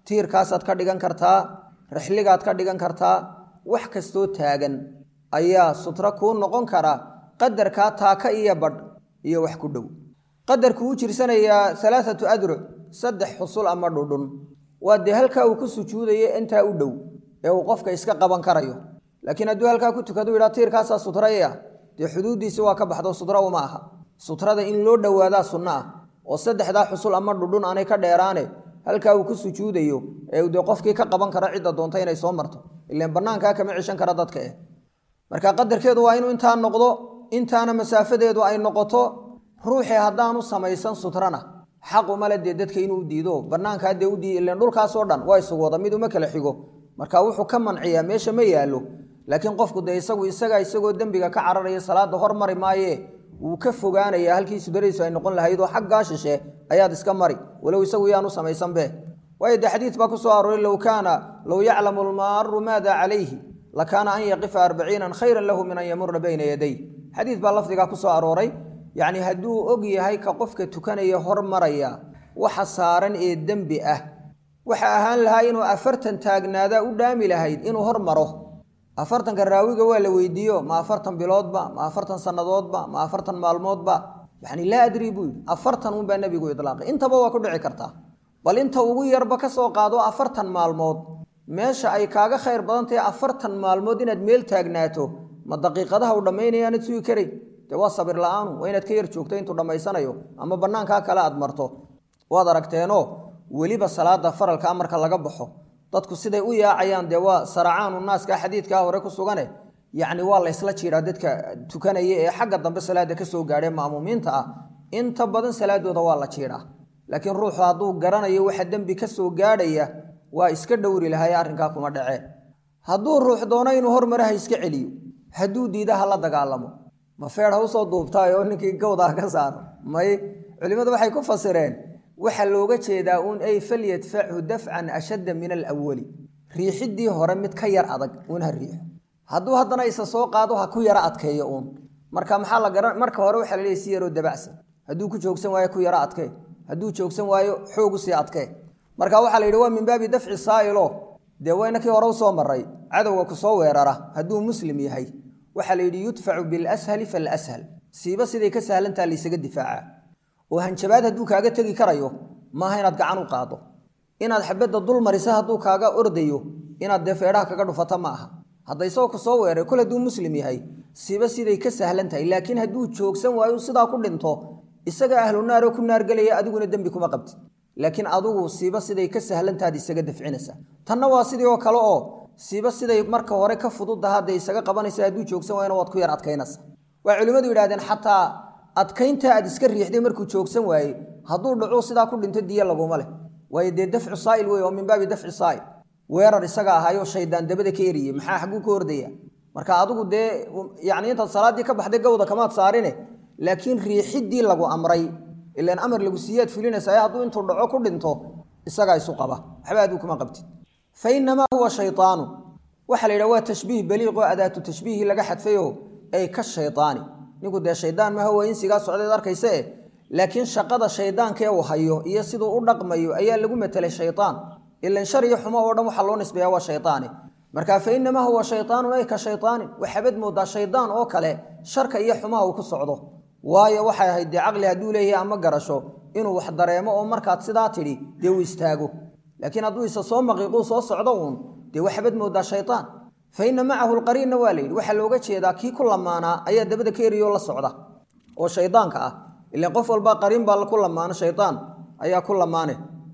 tiirkaasaad ka dhigan kartaa rixligaad ka dhigan kartaa wax kastoo taagan ayaa sutro kuu noqon kara qadarkaa taaka iyo badh iyo wax ku dhow qadarku wuu jirsanayaa alaaatu adruc saddex xusul ama dhudhun waa dee halkaa uu ku sujuudaya intaa u dhow ee uu qofka iska qaban karayo laakiin hadduu halkaa ku tukadu yidhaa tiirkaasaa sutraya dee xuduuddiisi waa ka baxdo sutro uma aha sutrada in loo dhowaadaa sunno ah oo saddexdaa xusul ama dhudhun aanay ka dheeraane halkaa uu ku sujuudayo ee dee qofkii ka qaban kara cidda doonta inay soo marto ilaan bannaankaa kama cishan kara dadka eh marka qadarkeedu waa inuu intaa noqdo intaana masaafadeedu ay noqoto ruuxii haddaanu samaysan sutrana xaq umale dee dadka inuu diido bannaankaa dee udii ilan dhulkaasoo dhan waa isugu wada mid uma kala xigo marka wuxuu ka manciyaa meesha ma yaallo laakiin qofku dee isagu isagaa isagoo dembiga ka cararaya salaada hormari maaye wuu ka fogaanaya halkii sudaradiisu ay noqon lahayd oo xaggaa shishe ayaad iska mari walow isagu yaanu samaysanbe waayo dee xadiid baa ku soo arooray low kaana low yaclamu lmaaru maada calayhi lakaana an yaqifa arbaciinan khayran lahu min an yamura bayna yaday xadiid baa lafdigaa ku soo arooray yacni hadduu og yahay ka qofka tukanaya hormaraya waxa saaran ee dembi ah waxa ahaan lahaa inuu afartan taagnaadaa u dhaami lahayd inuu hormaro afartanka raawiga waa la weydiiyo ma afartan biloodba ma afartan sannadoodba ma afartan maalmoodba yani laa adri buu yidhi afartan unbaa nebigu idlaaqay intaba waa ku dhici kartaa bal inta ugu yarba ka soo qaado afartan maalmood meesha ay kaaga khayr badan tahay afartan maalmood inaad meel taagnaato ma daqiiqadaha u dhammaynayaanad sugi karay dee waa sabir la-aanu waa inaad ka yar joogto intuu dhammaysanayo ama bannaankaa kale aad marto waad aragteenoo weliba salaada faralkaa marka laga baxo dadku siday u yaacayaan dee waa saracaanu naaska xadiidkaa hore ku sugane yacni waa laysla jiiraa dadka tukanaya ee xagga dambe salaada ka soo gaadhee ma'muumiinta ah inta badan salaadooda waa la jiidhaa laakiin ruuxu hadduu garanayo waxa dembi ka soo gaadhaya waa iska dhowri lahaye arrinkaa kuma dhacee hadduu ruux doono inuu hormare ha iska celiyo hadduu diida ha la dagaalamo ma feer ha usoo duubtaayoo ninkii gawdaa ka saaro may culimmadu waxay ku fasireen waxaa looga jeedaa uun ay falyadfachu dafcan ashadda min alawali riixiddii hore mid ka yar adag uun ha riixo hadduu haddana isa soo qaado ha ku yaro adkeeyo uun marka maxaa la garan marka hore waxaa la leeyahy si yaroo dabacsan hadduu ku joogsan waayo ku yaro adkee hadduu joogsan waayo xoogu sii adkee marka waxaa la yidhi waa min baabi dafci saa'ilo dee wayna kii hore usoo maray cadowga kusoo weerara hadduu muslim yahay waxaa la yidhi yudfacu bilashali falashal siiba siday ka sahlantaha laysaga difaaca oo hanjabaad hadduu kaaga tegi karayo maaha inaad gacan u qaado inaad xabadda dul marisa hadduu kaaga ordayo inaad dee feedhaha kaga dhufata ma aha hadda isagoo kusoo weeray kol hadduu muslim yahay siiba siday ka sahlan tahay laakiin hadduu joogsan waayo sidaa ku dhinto isaga ahlu naaroo ku naargelaya adiguna dembi kuma qabtid laakiin adugu siiba siday ka sahlantaad isaga dafcinaysa tanna waa sidii oo kale oo siiba siday marka hore ka fududda hadda isaga qabanaysa hadduu joogsan waayona waad ku yar adkaynaysa waa culimmadu yidhahdeen xataa adkaynta aad iska riixday markuu joogsan waaye hadduu dhacu sidaa ku dhinto diya laguma leh waayo dee dafcu saa'il wey oo min baabi dafci saa'il weerar isaga ahayoo shaydaan dabada ka eriyey maxaa xagguu ka ordaya marka adigu dee yacni intaad salaaddii ka baxday gawda kamaad saarine laakiin riixiddii lagu amray ilaan amar lagu siiyaad fulinaysa hadduu intuu dhaco ku dhinto isagaa isu qaba waxba aduu kuma qabtid fa inamaa huwa shaytaanu waxaa la yidhaha waa tashbiih baliiqoo adaatu tashbiihii laga xadfayo ay ka shaydaani ninku dee shaydaan maha waa insigaa socdeed arkaysa eh laakiin shaqada shaydaankee uu hayo iyo siduu u dhaqmayo ayaa lagu matelay shaydaan ilan shar iyo xumo oo dhan waxaa loo nisbeeya waa shaydaani marka fa inamaa huwa shaydaanun ay ka shaydaanin waxaabad moodaa shaydaan oo kale sharka iyo xumaha uu ku socdo waayo waxay ahayd dee caqli hadduu leeyahay ama garasho inuu wax dareemo oo markaad sidaa tidhi dee uu istaago laakiin hadduu isa soo maqiiquu soo socdo uun dee waxaabad moodaa shaydaan fa ina macahu lqariinna waa la yidhi waxaa looga jeedaa kii ku lamaanaa ayaa dabada ka eriyoo la socda oo shaydaanka ah ilan qof walba qariin baa ku lamaano shaydaan ayaa ku lamaane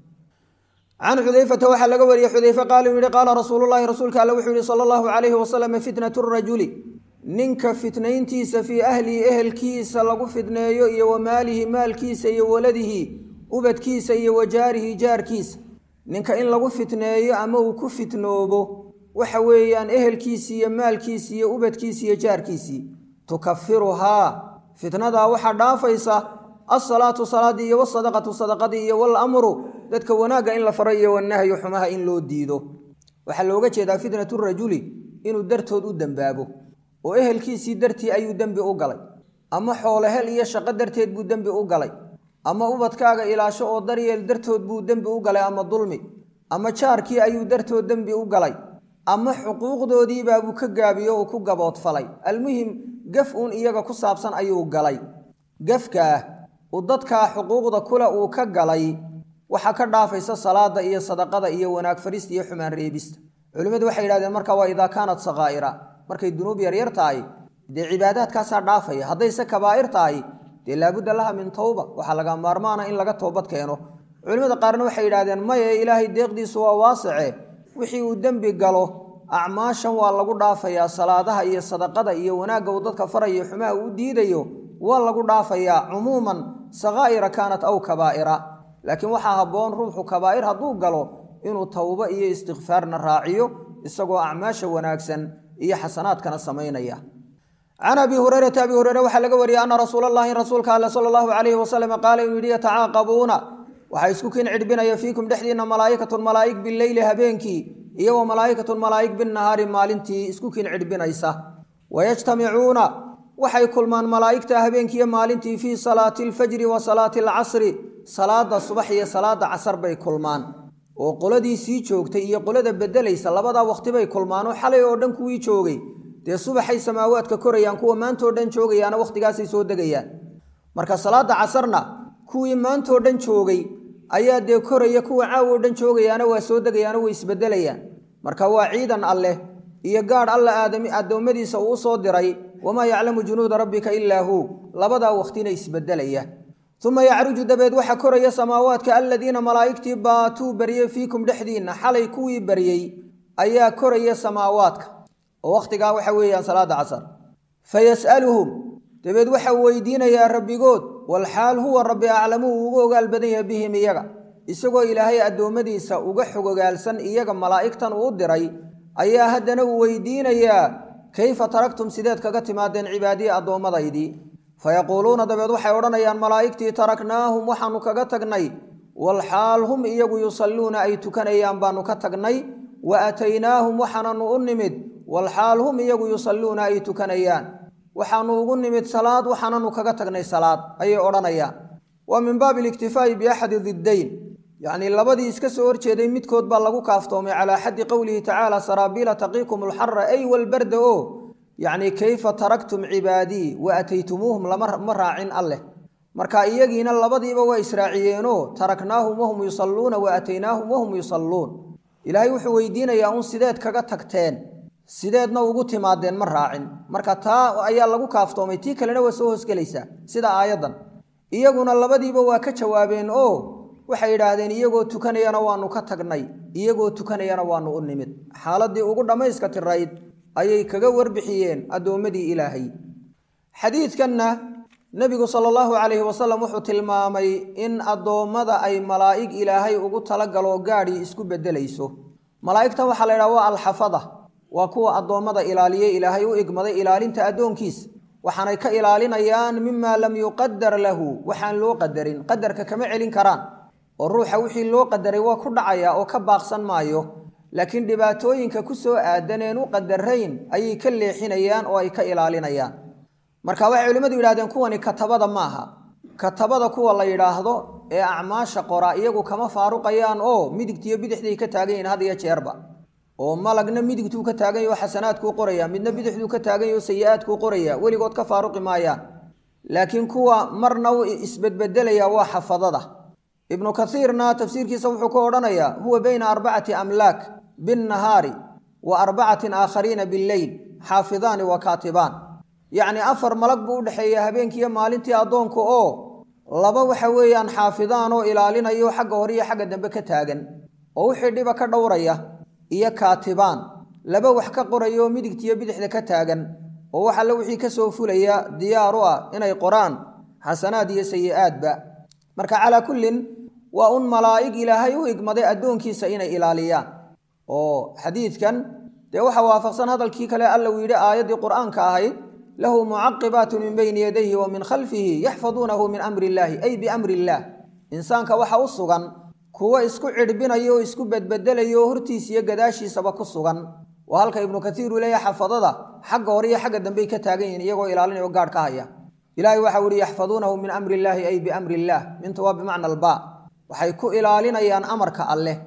can xudayfata waxaa laga wariyey xudayfe qaala uu yihi qaala rasuululahi rasuulka alle wuxuu yihi sala allahu calayhi wasalam fitnatu rajuli ninka fitnayntiisa fii ahlihi ehelkiisa lagu fitneeyo iyo wa maalihi maalkiisa iyo waladihi ubadkiisa iyo wa jaarihi jaarkiisa ninka in lagu fitneeyo ama uu ku fitnoobo waxa weeyaan ehelkiisii iyo maalkiisii iyo ubadkiisii iyo jaarkiisii tukafiruhaa fitnadaa waxaa dhaafaysa alsalaatu salaadii iyo wasadaqatu sadaqadii iyo walamru dadka wanaagga in la faro iyo wanahyu xumaha in loo diido waxaa looga jeedaa fitnatu rajuli inuu dartood u dembaabo oo ehelkiisii dartii ayuu dembi u galay ama xoolehel iyo shaqo darteed buu dembi u galay ama ubadkaaga ilaasho oo daryeel dartood buu dembi u galay ama dulmi ama jaarkii ayuu dartood dembi u galay ama xuquuqdoodiibaabuu ka gaabiyo uu ku gaboodfalay almuhim gaf uun iyaga ku saabsan ayuu galay gafkaah uu dadkaa xuquuqda kule uu ka galay waxaa ka dhaafaysa salaada iyo sadaqada iyo wanaag farista iyo xumaan reebista culimmadu waxay yidhahdeen marka waa idaa kaanat sakaa'ira markay dunuub yaryar tahay dee cibaadaadkaasaa dhaafaya haddayse kabaa'ir tahay dee laabudda laha min towba waxaa laga maarmaana in laga toobad keeno culimmada qaarna waxay yidhahdeen maye ilaahay deeqdiisu waa waasice wixii uu dembi galo acmaashan waa lagu dhaafayaa salaadaha iyo sadaqada iyo wanaagga uu dadka farayo xumaha uu diidayo waa lagu dhaafayaa cumuuman sakaa'ira kaanat aw kabaa'ira laakiin waxaa habboon ruuxu kabaa'ir hadduu galo inuu towbo iyo istikfaarna raaciyo isagoo acmaasha wanaagsan iyo xasanaadkana samaynaya can abi hurayrata abi hureyre waxaa laga wariyey ana rasuula allahi rasuulka alle sala allahu calayhi wasalam qaala inuu yidhi yatacaaqabuuna waxaa isku kin cidhbinaya fiikum dhexdiinna malaa'ikatun malaa'ig bileyli habeenkii iyo wa malaa'ikatun malaa'ig binnahaari maalintii isku kin cidhbinaysa wayajtamicuuna waxay kulmaan malaa'igta habeenkiiyo maalintii fii salaati alfajri wa salaati alcasri salaada subax iyo salaada casar bay kulmaan oo qoladii sii joogtay iyo qolada bedelaysa labadaa waqti bay kulmaan oo xalay oo dhan kuwii joogay dee subaxay samaawaadka korayaan kuwa maantoo dhan joogayaana wakhtigaasay soo degayaan marka salaada casarna kuwii maantoo dhan joogay ayaa dee koraya kuwa caawoo dhan joogayaana waa soo degayaano way isbedelayaan marka waa ciidan alleh iyo gaadh alla aadami addoommadiisa uu u soo diray wamaa yaclamu junuuda rabbika ilaa huu labadaa waqtina isbedelaya uma yacruju dabeed waxaa koraya samaawaadka aladiina malaa'igtii baatuu baryey fiikum dhexdiinna xalay kuwii baryey ayaa koraya samaawaadka oo wakhtigaa waxa weeyaan salaada casar fayas'aluhum dabeed waxaa weydiinayaa rabbigood walxaal huwa rabbi aclamu uu uga ogaal badan yahay bihim iyaga isagoo ilaahay addoommadiisa uga xogogaalsan iyaga malaa'igtan uu diray ayaa haddana uu weydiinayaa kayfa taraktum sideed kaga timaadeen cibaadiyi addoommadaydii fayaquuluuna dabeed waxay odhanayaan malaa'igtii taraknaahum waxaanu kaga tagnay walxaal hum iyagu yusalluuna ay tukanayaan baanu ka tagnay wa aataynaahum waxaananu u nimid walxaal hum iyagu yusalluuna ay tukanayaan waxaanu ugu nimid salaad waxaananu kaga tagnay salaad ayay odhanayaan waa min baabi aliktifaa'i biaxadi diddayn yacnii labadii iska soo horjeeday midkood baa lagu kaaftoomay calaa xaddi qowlihi tacaala saraabiila taqiikum alxara ay walbarda o yacnii kayfa taraktum cibaadii wa ataytumuuhum lama raacin alleh marka iyagiina labadiiba waa israaciyeenoo taraknaahum wahum yusalluuna wa ataynaahum wahum yusalluun ilaahay wuxuu weydiinayaa un sideed kaga tagteen sideedna ugu timaadeen ma raacin marka taa ayaa lagu kaaftoomay tii kalena waa soo hoosgelaysaa sida aayaddan iyaguna labadiiba waa ka jawaabeen oo waxay yidhaahdeen iyagoo tukanayana waanu ka tagnay iyagoo tukanayana waanu u nimid xaaladii ugu dhammayska tirayd ayay kaga warbixiyeen addoommadii ilaahay xadiidkanna nebigu sala allahu calayhi wasalam wuxuu tilmaamay in addoommada ay malaa'ig ilaahay ugu talagalo gaadhii isku beddelayso malaa'igtan waxaa la yidhaha waa alxafada waa kuwa addoommada ilaaliye ilaahay u igmaday ilaalinta addoonkiis waxaanay ka ilaalinayaan mimaa lam yuqadar lahu waxaan loo qadarin qadarka kama celin karaan oo ruuxa wixii loo qadaray waa ku dhacaya oo ka baaqsan maayo laakiin dhibaatooyinka ku soo aadaneen u qadarayn ayay ka leexinayaan oo ay ka ilaalinayaan marka waxay culimmadu yidhahdeen kuwani katabada maaha katabada kuwa la yidhaahdo ee acmaasha qora iyagu kama faaruqayaan oo midigtiyo bidixday ka taagan yihiin had iyo jeerba oo malagna midigtuu ka taagan yaho xasanaadkuu qoraya midna bidixduu ka taagan yaho sayi-aadkuu qoraya weligood ka faaruqi maayaan laakiin kuwa marna u isbedbedelaya waa xafadada ibnu kaiirna tafsiirkiisa wuxuu ku odhanayaa huwa bayna arbacati amlaak binnahaari wa arbacatin aakhariina billeyl xaafidaani wa kaatibaan yacni afar malag buu udhexeeya habeenkiiyo maalintii addoonku oo laba waxa weeyaan xaafidaan oo ilaalinayo xagga hore iyo xagga dambe ka taagan oo wixii dhiba ka dhowraya iyo kaatibaan laba wax ka qoraya oo midigtiiyo bidixda ka taagan oo wax alle wixii ka soo fulaya diyaar u ah inay qoraan xasanaad iyo sayi-aadba marka calaa kullin waa un malaa'ig ilaahay u igmaday addoonkiisa inay ilaaliyaan oo xadiidkan dee waxa waafaqsan hadalkii kale alla uu yidhi aayaddii qur'aanka ahayd lahu mucaqibaatu min bayni yadayhi wa min khalfihi yaxfaduunahu min amri illaahi ay biamri illaah insaanka waxa u sugan kuwo isku cidhbinaya oo isku bedbedelaya oo hortiisa iyo gadaashiisaba ku sugan waa halka ibnu kaiir uu leeyahay xafadada xagga hore iyo xagga dambey ka taagan yihiin iyagoo ilaalinaya o gaadh ka haya ilaahay waxa u ihi yaxfaduunahu min amri illaahi ay biamri illaah minta waa bimacna albaa waxay ku ilaalinayaan amarka alleh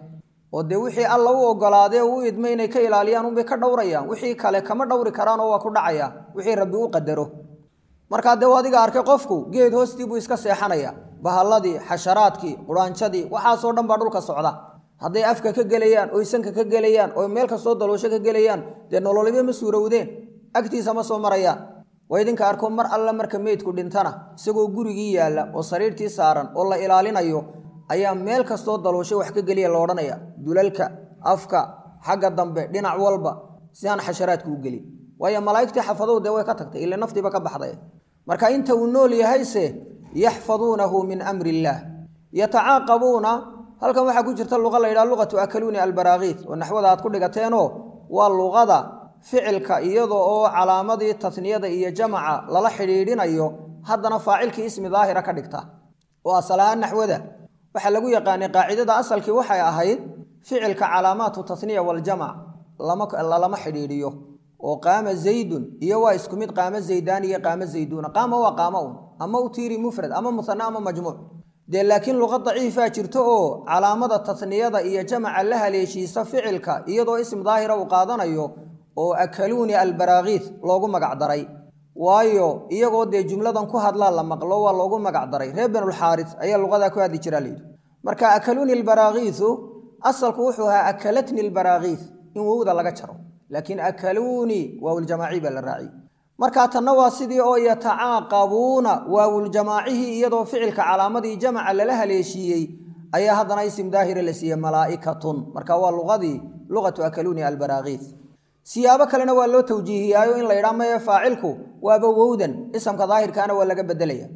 oo dee wixii alla u ogolaadee u idmay inay ka ilaaliyaan unbay ka dhowrayaan wixii kale kama dhowri karaanoo waa ku dhacaya wixii rabbi u qadaro markaa dee adiga arkay qofku geed hoostii buu iska seexanaya bahalladii xasharaadkii quraanjadii waxaasoo dhan baa dhulka socda hadday afka ka gelayaan oy sanka ka gelayaan oy meel kastoo daloosho ka gelayaan dee nololiba ma suurowdeen agtiisa ma soo marayaan waa idinka arko mar alle marka meydku dhintana isagoo gurigii yaalla oo sariirtii saaran oo la ilaalinayo ayaa meel kastoo daloosho wax ka geliya la odhanaya dulalka afka xagga dambe dhinac walba si aan xasharaadku u gelin waayo malaa'igtii xafadow dee way ka tagtay ila naftiiba ka baxday marka inta uu nool yahayse yaxfaduunahu min amri illaah yatacaaqabuuna halkan waxaa ku jirta luqa la yidhaha luqatu akaluuni albaraakiid oo naxwada aad ku dhigateenoo waa luqada ficilka iyada oo calaamadii tasniyada iyo jamaca lala xidhiidhinayo haddana faacilkii ismi daahira ka dhigta oo asal ahaan naxwada waxaa lagu yaqaanay qaacidada asalkii waxay ahayd ficilka calaamaatu tasniya waljamac lalama xidhiidhiyo oo qaama zaydun iyo waa isku mid qaamo zaydaan iyo qaamo zayduuna qaama waa qaamo un ama u tiiri mufrad ama musane ama majmuuc dee laakiin luqa daciifaa jirto oo calaamada tasniyada iyo jamaca la haleeshiisa ficilka iyadoo ism daahira uu qaadanayo oo akaluuni albaraakiid loogu magacdaray waayo iyagoo dee jumladan ku hadlaa la maqlo waa loogu magacdaray reer benulxaaris ayaa luqadaa ku hadli jiraa layidhi marka akaluuni albaraakiisu asalku wuxuu ahaa akalatni albaraakiid in wowda laga jaro laakiin akaluuni waawuljamaaci baa la raaciyey marka tanna waa sidii oo yatacaaqabuuna waawuljamaacihii iyadoo ficilka calaamadii jamaca lala haleeshiiyey ayaa haddana isim daahira la siiyey malaa'ikatun marka waa luqadii luqatu akaluuni albaraakiid siyaabo kalena waa loo tawjiihiyaayo in la yidhaa maye faacilku waaba wowdan isamka daahirkaana waa laga bedelaya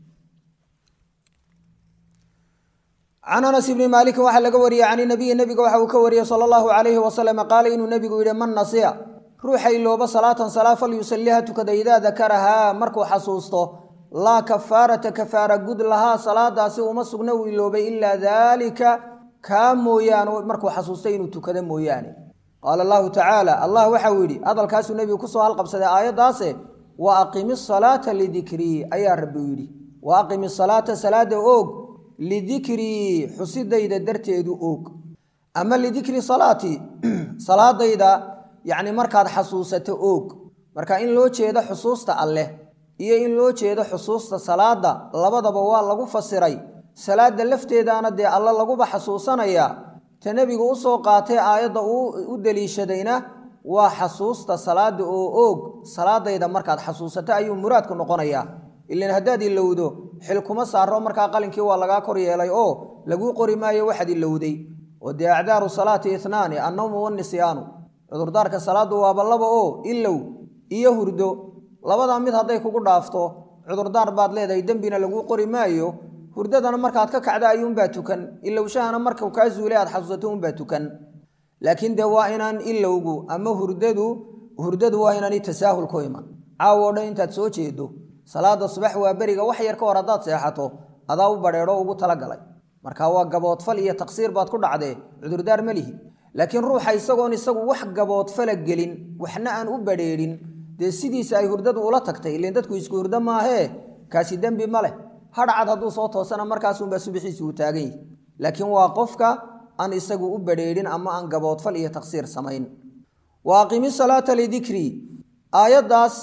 can anas ibni maalikin waxaa laga wariyey can inabiyi nebiga waxa uu ka wariyey sala allahu calayhi wasalam qaala inuu nebigu yidhi man nasiya ruuxa ilooba salaatan salaa falyusaliha tukada idaa dakarahaa markuu xasuusto laa kafaarata kafaara gud lahaa salaadaasi uma sugna uu iloobay ilaa daalika kaa mooyaane markuu xasuustay inuu tukado mooyaane qaala allahu tacaala allah waxau yidhi hadalkaasuu nebigu kusoo halqabsaday aayaddaase wa aqimi salaata lidikrii ayaa rabbi u yidhi wa aqimi salaata salaada oog lidikrii xusidayda darteedu oog ama lidikri salaatii salaadayda yacni markaad xasuusato oog marka in loo jeedo xusuusta alleh iyo in loo jeedo xusuusta salaada labadaba waa lagu fasiray salaada lafteedaana dee alle laguba xasuusanayaa ta nebigu u soo qaatay aayadda uu u deliishadayna waa xasuusta salaada oo oog salaadayda markaad xasuusato ayuu muraadku noqonayaa ilan haddaad ilowdo xil kuma saaro markaa qalinkii waa lagaa kor yeelay oo laguu qori maayo waxaad ilowday oo dee acdaaru salaati itnaani annawmu wanisyaanu cudurdaarka salaadu waaba laba oo ilow iyo hurdo labadaa mid hadday kugu dhaafto cudurdaar baad leedahay dembina laguu qori maayo hurdadana markaad ka kacda ayuunbaa tukan ilowshahana markau kaa zuulay aad xasuusato unbaa tukan laakiin dee waa inaan ilowgu ama hurdadu hurdadu waa inaani tasaahul ku iman caawo o dhan intaad soo jeedo salaada subax waa beriga wax yar ka hor haddaad seexato adaa u badheedho ugu talagalay marka waa gaboodfal iyo taqsiir baad ku dhacdee cudurdaar ma lihi laakiin ruuxa isagoon isagu wax gaboodfala gelin waxna aan u badheedhin dee sidiisa ay hurdadu ula tagtay ilan dadku isku hurdo maahee kaasi dembi ma leh hadhcad hadduu soo toosana markaasunbaa subixiisi uu taagan yahi laakiin waa qofka aan isagu u badheedhin ama aan gaboodfal iyo taqsiir samayn wa aqimi salaata lidikrii aayaddaas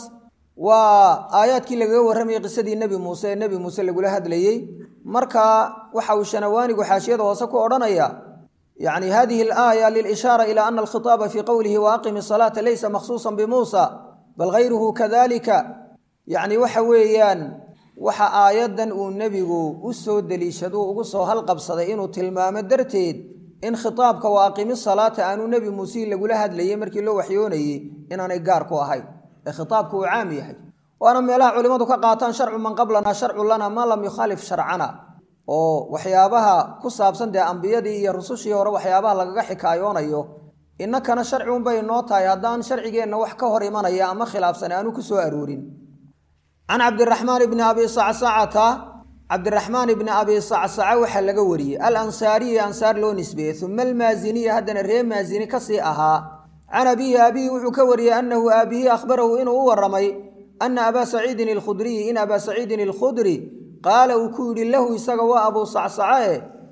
waa aayaadkii lagaga warramayay qisadii nebi muuse ee nebi muuse lagula hadlayey marka waxa uu shanawaanigu xaashiyada hoose ku odhanaya yacni hadihi alaaya lilishaara ila ana alkhitaaba fii qowlihi wa aqimi salaata laysa makhsuusan bimuusa bal hayruhu kadalika yacni waxa weeyaan waxa aayaddan uu nebigu u soo deliishaduu ugu soo halqabsaday inuu tilmaamo darteed in khitaabka wa aqimi salaata aanuu nebi muuse lagula hadlayey markii loo waxyoonayey inaanay gaar ku ahayn ee khitaabku uu caam yahay waana meelaha culimmadu ka qaataan sharcu man qablana sharcu lana maa lam yukhaalif sharcana oo waxyaabaha ku saabsan dee ambiyadii iyo rusushii hore waxyaabaha lagaga xikaayoonayo innakana sharci unbay noo tahay haddaan sharcigeenna wax ka hor imanaya ama khilaafsan aanu ku soo aroorin can cabdiraxmaan ibni abi sacsacata cabdiraxmaan ibni abi sacsaca waxaa laga wariyey alansaariyi ansaar loo nisbeeyey uma almaasiniya haddana ree maasini kasii ahaa can abihi abihi wuxuu ka wariyey annahu aabihii akhbarahu inuu u waramay ana abaa saciidin alkhudriyi in abaa saciidin alkhudri qaala uu ku yidhi lahu isaga waa abuu sacsacae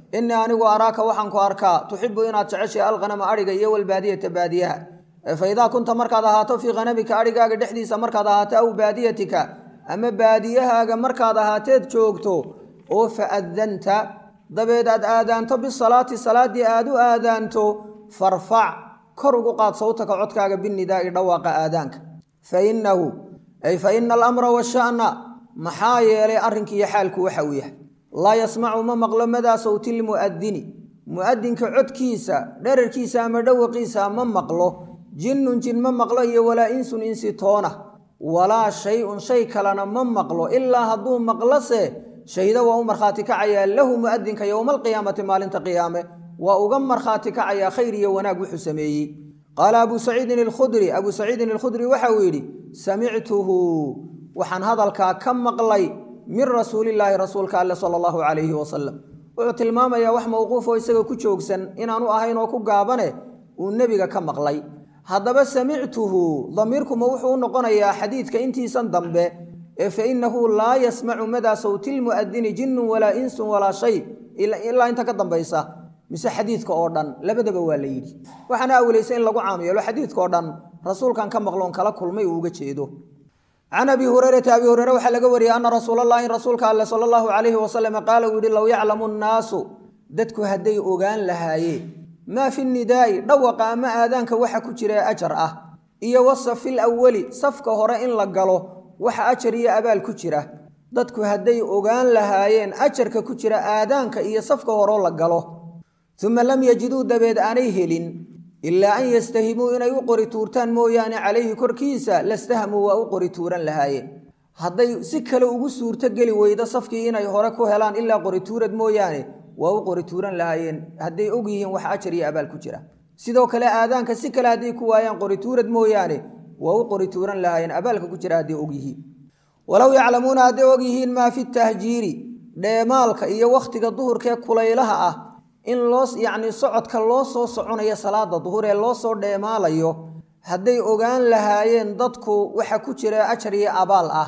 innii anigu araaka waxaan ku arkaa tuxibu inaad jeceshay alqanama adhiga iyo walbaadiyata baadiyaha fa idaa kunta markaad ahaato fii khanamika adhigaaga dhexdiisa markaad ahaato aw baadiyatika ama baadiyahaaga markaad ahaateed joogto oo fa adanta dabeed aad aadaanto bisalaati salaaddii aad u aadaanto farfac kor ugu qaad sawtaka codkaaga binidaa'i dhawaaqa aadaanka fa innahu ay fa ina alamra washa'na maxaa yeelay arrinkiiyo xaalku waxa uu yahay laa yasmacu ma maqlo madaa sawti lmu'adini mu'adinka codkiisa dherarkiisa ama dhawaqiisa ma maqlo jinnun jin ma maqlo iyo walaa insun insi toona walaa shay-un shay kalena ma maqlo ilaa hadduu maqlose shahida waa u markhaati kacayaa lahu mu'adinka yowma alqiyaamati maalinta qiyaame waa uga markhaati kacayaa khayr iyo wanaag wuxuu sameeyey qaala abuu saciidin alkhudri abuu saciidin alkhudri waxa uu yidhi samictuhu waxaan hadalkaa ka maqlay min rasuulillaahi rasuulka alle sala allahu calayhi wasalam wuxuu tilmaamayaa wax mowquufoo isaga ku joogsan inaanu ahayn oo ku gaabane uu nebiga ka maqlay haddaba samictuhu damiirkuma wuxuu u noqonayaa xadiidka intiisan dambe ee fa innahu laa yasmacu madaa sawti lmu'adini jinnun walaa insun walaa shay ilaa inta ka dambaysa mise xadiidka oo dhan labadaba waa la yidhi waxaana awlaysa in lagu caam yeelo xadiidka oo dhan rasuulkan ka maqloon kala kulmay uu uga jeedo can abi hurayrata abi hureyre waxaa laga wariyey ana rasuulalahi rasuulka alle sala allahu calayhi wasalam qaala uu yihi low yaclamu nnaasu dadku hadday ogaan lahaayeen maa fi nidaa'i dhawaqa ama aadaanka waxa ku jira ajar ah iyo wasafi lawali safka hore in la galo waxa ajar iyo abaal ku jira dadku hadday ogaan lahaayeen ajarka ku jira aadaanka iyo safka horeo la galo uma lam yajiduu dabeed aanay helin ilaa an yastahimuu inay u qori tuurtaan mooyaane calayhi korkiisa lastahamuu waa u qori tuuran lahaayeen hadday si kale ugu suurto geli weydo safkii inay hore ku helaan ilaa qori tuurad mooyaane waa u qori tuuran lahaayeen hadday og yihiin wax ajar iyo abaal ku jira sidoo kale aadaanka si kale hadday ku waayaan qori tuurad mooyaane waa u qori tuuran lahaayeen abaalka ku jira hadday og yihiin walow yaclamuuna hadday og yihiin maa fi tahjiiri dheemaalka iyo wakhtiga duhurkee kulaylaha ah in loo yacni socodka loo soo soconayo salaada duhur ee loo soo dheemaalayo hadday ogaan lahaayeen dadku waxa ku jira ajar iyo abaal ah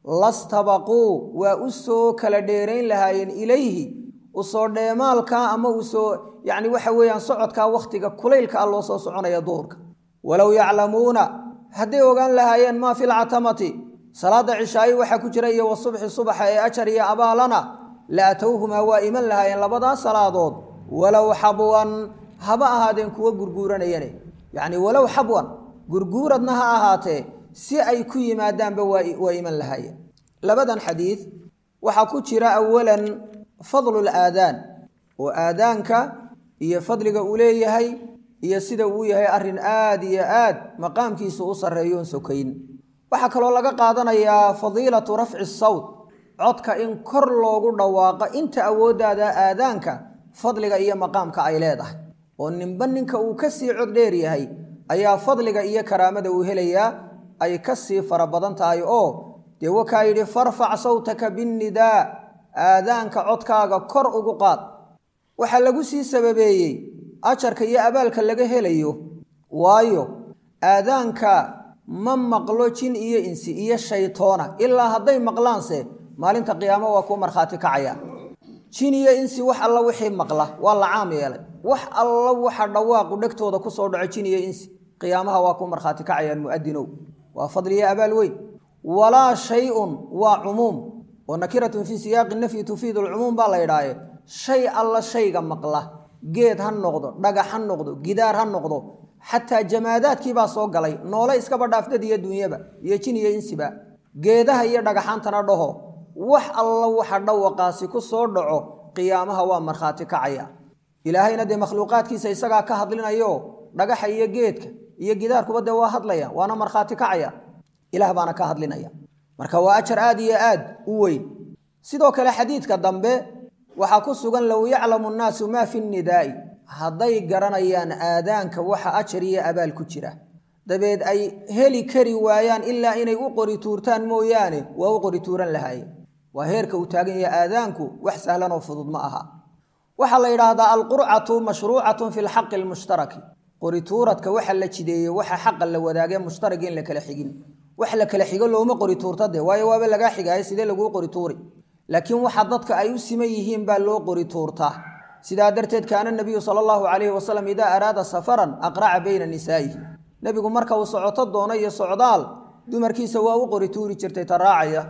lastabaquu waa u soo kala dheerayn lahaayeen ilayhi usoo dheemaalka ama usoo yacni waxa weeyaan socodkaa wakhtiga kulaylka ah loo soo soconaya duhurka walow yaclamuuna hadday ogaan lahaayeen maa fi lcatamati salaada cishaayi waxaa ku jira iyo wasubxi subaxa ee ajar iyo abaalana la atowhumaa waa iman lahaayeen labadaas salaadood walow xabwan haba ahaadeen kuwa gurguuranayane yacni walow xabwan gurguuradna ha ahaatee si ay ku yimaadaanba waa iman lahaayeen labadan xadiid waxaa ku jira awalan fadlu laadaan oo aadaanka iyo fadliga uu leeyahay iyo sida uu yahay arrin aad iyo aad maqaamkiisa u sarreeyoon sokayn waxaa kaloo laga qaadanayaa fadiilatu rafci sawt codka in kor loogu dhawaaqo inta awooddaada aadaanka fadliga iyo maqaamka ay leedahay oo ninba ninka uu ka sii cod dheer yahay ayaa fadliga iyo karaamada uu helayaa ay ka sii fara badan tahay oo dee wakaa yidhi farfac sawtaka binnidaa aadaanka codkaaga kor ugu qaad waxaa lagu sii sababeeyey ajarka iyo abaalka laga helayo waayo aadaanka ma maqlo jin iyo insi iyo shaytoona ilaa hadday maqlaanse maalinta qiyaamo waa kuu markhaati kacaya jin iyo insi wax alla wixii maqla waa la caam yeelay wax alla waxa dhawaaqu dhegtooda ku soo dhaco jin iyo insi qiyaamaha waa kuu markhaati kacayaan mu'adinow waa fadliyo abaal weyn walaa shay-un waa cumuum oo nakiratun fii siyaaqi nafyi tufiidu alcumuum baa la yidhaahe shay alla shayga maqla geed ha noqdo dhagax ha noqdo gidaar ha noqdo xataa jamaadaadkii baa soo galay noole iskaba dhaafdad iyo dunyaba iyo jin iyo insiba geedaha iyo dhagaxaantana dhaho wax alla waxa dhawaqaasi ku soo dhaco qiyaamaha waa markhaati kacaya ilaahayna dee makhluuqaadkiisa isagaa ka hadlinayo dhagaxa iyo geedka iyo gidaarkuba dee waa hadlaya waana markhaati kacaya ilaah baana ka hadlinaya marka waa ajar aad iyo aad u weyn sidoo kale xadiidka dambe waxaa ku sugan low yaclamu nnaasu maa fi nnidaa'i hadday garanayaan aadaanka waxa ajar iyo abaal ku jira dabeed ay heli kari waayaan ilaa inay u qori tuurtaan mooyaane waa u qori tuuran lahaayeen waa heerka uu taagan yahay aadaanku wax sahlan oo fudud ma aha waxaa la yidhaahdaa alqurcatu mashruucatun fi lxaqi almushtaraki qori tuuradka waxa la jideeye waxa xaqa la wadaagee mushtarag in la kala xigin wax la kala xigo looma qori tuurta de waayo waaba lagaa xigaayo sidee laguu qori tuuri laakiin waxa dadka ay u siman yihiin baa loo qori tuurtaa sidaa darteed kaana nabiyu sala allahu calayhi wasalam idaa araada safaran aqraca bayna nisaa'ihi nebigu marka uu socoto doono iyo socdaal dumarkiisa waa u qori tuuri jirtay taraacaya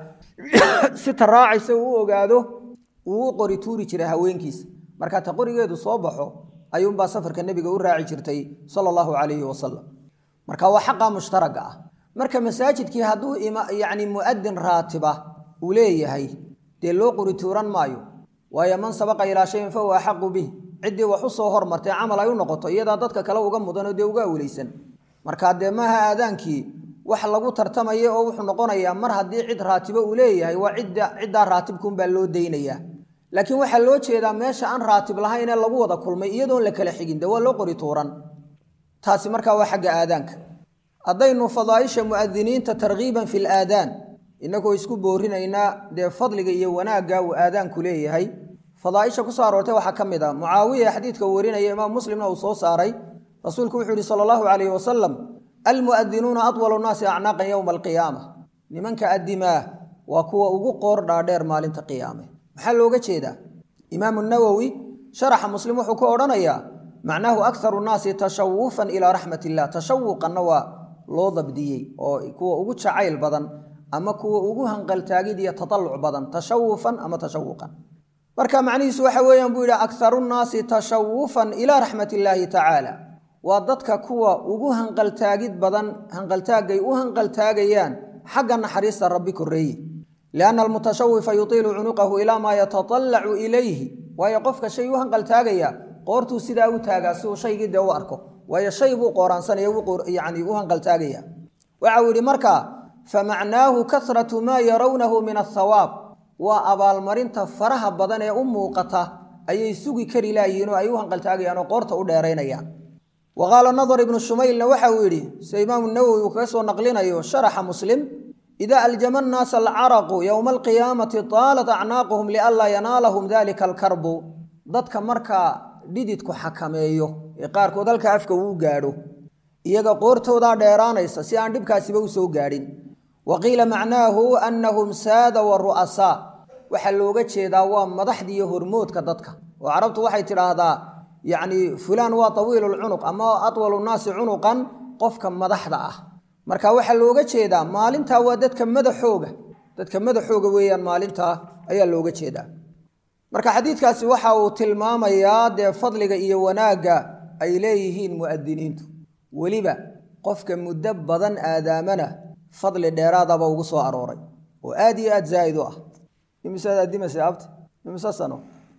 si taraacaysa uu u ogaado uu u qori tuuri jiray haweenkiisa marka ta qorigeedu soo baxo ayuunbaa safarka nebiga u raaci jirtay sala allahu calayhi wasalam marka waa xaqa mushtaraga ah marka masaajidkii hadduu yacni mu'adin raatiba uu leeyahay dee loo qori tuuran maayo waayo man sabaqa ilaa shayin fa huwa axaqu bih ciddii wax u soo hormartay camal ay u noqoto iyadaa dadka kale uga mudanoo dee uga awleysan marka dee maaha aadaankii wax lagu tartamaya oo wuxuu noqonayaa mar haddii cid raatibo uu leeyahay waa cidda ciddaa raatibkuunbaa loo daynayaa laakiin waxaa loo jeedaa meesha aan raatib lahayn ee lagu wada kulmay iyadoon la kala xigin dee waa loo qori tuuran taasi markaa waa xagga aadaanka haddaynu fadaaisha mu'adiniinta tarkiiban fi laadaan inagoo isku boorinaynaa dee fadliga iyo wanaagga uu aadaanku leeyahay fadaaisha kusoo aroortay waxaa ka mid a mucaawiya xadiidka uu warinaya imaam muslimna uu soo saaray rasuulku wuxuu yihi sala allahu calayhi wasalam almu'adinuuna adwalu nnaasi acnaaqan yowma alqiyaama nimanka addimaa waa kuwa ugu qoor dhaadheer maalinta qiyaame maxaa looga jeedaa imaamu nawowi sharaxa muslim wuxuu ku odhanayaa macnaahu akharu nnaasi tashawufan ilaa raxmat illah tashawuqanna waa loo dabdiyey oo kuwa ugu jacayl badan ama kuwa ugu hanqaltaagid iyo tataluc badan tashawufan ama tashawuqan marka macnihiisu waxa weeyaan buu yidhi akharu nnaasi tashawufan ilaa raxmat illaahi tacaala waa dadka kuwa ugu hanqaltaagid badan hanqaltaagay u hanqaltaagayaan xagga naxariista rabbi koreeye lianna almutashawifa yutiilu cunuqahu ilaa maa yatatallacu ilayhi waayo qofka shay u hanqaltaagaya qoortuu sidaa u taagaa si uu shaygii dee u arko waayo shay buu qooraansanaya yani u hanqaltaagaya waxa uu yidhi markaa famacnaahu kasratu maa yarawnahu min athawaab waa abaalmarinta faraha badan ee u muuqata ayay sugi kari laayihiin oo ay u hanqaltaagayaan oo qoorta u dheeraynayaan wa qaala nadar ibnu shumaylna waxa uu yidhi sida imaamu nawowi uu kaga soo naqlinayo sharaxa muslim idaa aljama annaasa alcaraqu yowma alqiyaamati taalat acnaaquhum lianlaa yanaalahum dalika alkarbu dadka markaa dhididku xakameeyo ee qaarkood halka afka uu gaadho iyaga qoortoodaa dheeraanaysa si aan dhibkaasiba u soo gaadhin wa qiila macnaahu annahum saada wa ru'asaa waxaa looga jeedaa waa madaxda iyo hormoodka dadka oo carabtu waxay tidhaahdaa yacni fulaan waa tawiilulcunuq ama atwalu nnaasi cunuqan qofka madaxda ah marka waxaa looga jeedaa maalintaa waa dadka madaxooga dadka madaxooga weeyaan maalintaa ayaa looga jeedaa marka xadiidkaasi waxa uu tilmaamayaa dee fadliga iyo wanaagga ay leeyihiin mu'adiniintu weliba qofka muddo badan aadaamana fadli dheeraadaba ugu soo arooray oo aad iyo aad zaa'id u ah imisaad aadimasay abta imise sano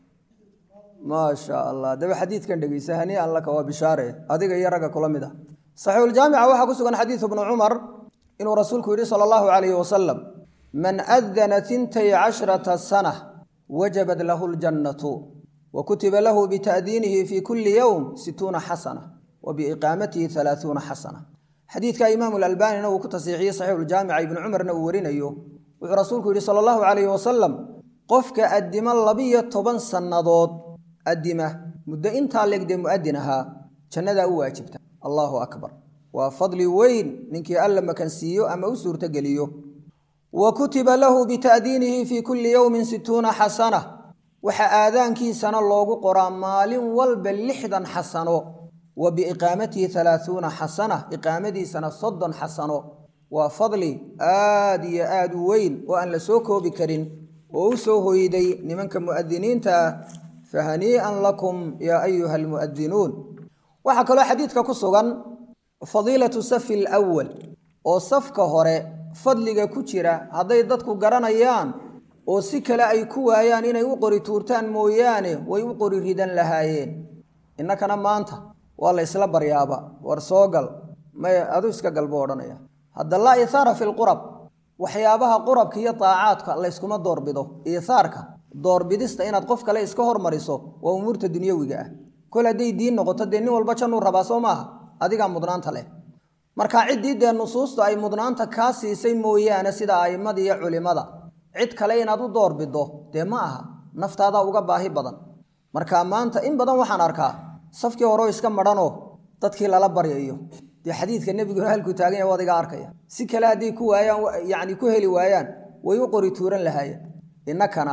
maasha allah daba xadiidkan dhegeysa haniian laka waa bishaare adiga iyo ragga kula mid ah saxiixuljaamica waxaa ku sugan xadiidu bnu cumar inuu rasuulku yidhi sala allahu calayhi wasalam man adana tintay cashrata sana wajabat lahu ljannatu wa kutiba lahu bita'diinihi fi kulli yowm situuna xasana wa biiqaamatihi halaahuuna xasana xadiidka imaamu alalbanina uu ku tasiixiyey saxiixuljaamica ibnu cumarna uu warinayo wuxuu rasuulku yidhi sala allahu calayhi wasalam qofka addimo labiyo toban sannadood addima muddo intaa legdee mu'adin ahaa jannadaa u waajibta allaahu akbar waa fadli weyn ninkii alla makansiiyo ama u suurtogeliyo wa kutiba lahu bita'diinihi fii kulli yowmin situuna xasana waxaa aadaankiisana loogu qoraa maalin walba lixdan xasano wa biiqaamatihi halaahuuna xasana iqaamadiisana soddon xasano waa fadli aad iyo aad u weyn oo aan la soo koobi karin oo u soo hoyday nimanka mu'adiniinta ah fahanii'an lakum yaa ayuha almu'adinuun waxaa kaloo xadiidka ku sugan fadiilatu safi alwal oo safka hore fadliga ku jira hadday dadku garanayaan oo si kale ay ku waayaan inay u qori tuurtaan mooyaane way u qori ridan lahaayeen innakana maanta waa la ysla baryaaba war soo gal may adu iska galbo odhanaya hadda laa ihaara fi lqurab waxyaabaha qurabka iyo daacaadka layskuma doorbido iihaarka doorbidista inaad qof kale iska hormariso waa umuurta dunyawiga ah kol hadday diin noqoto dee nin walba jannuu rabaa soo maaha adigaa mudnaanta leh marka ciddii dee nusuustu ay mudnaanta kaa siisay mooyaane sida a'immada iyo culimmada cid kale inaad u doorbido dee ma aha naftaadaa uga baahi badan marka maanta in badan waxaan arkaa safkii horeo iska madhanoo dadkii lala baryayo dee xadiidka nebiguna halkuu taagan yahay wadiga arkaya si kale hadday ku waayaan yacni ku heli waayaan way u qori tuuran lahaayeen innakana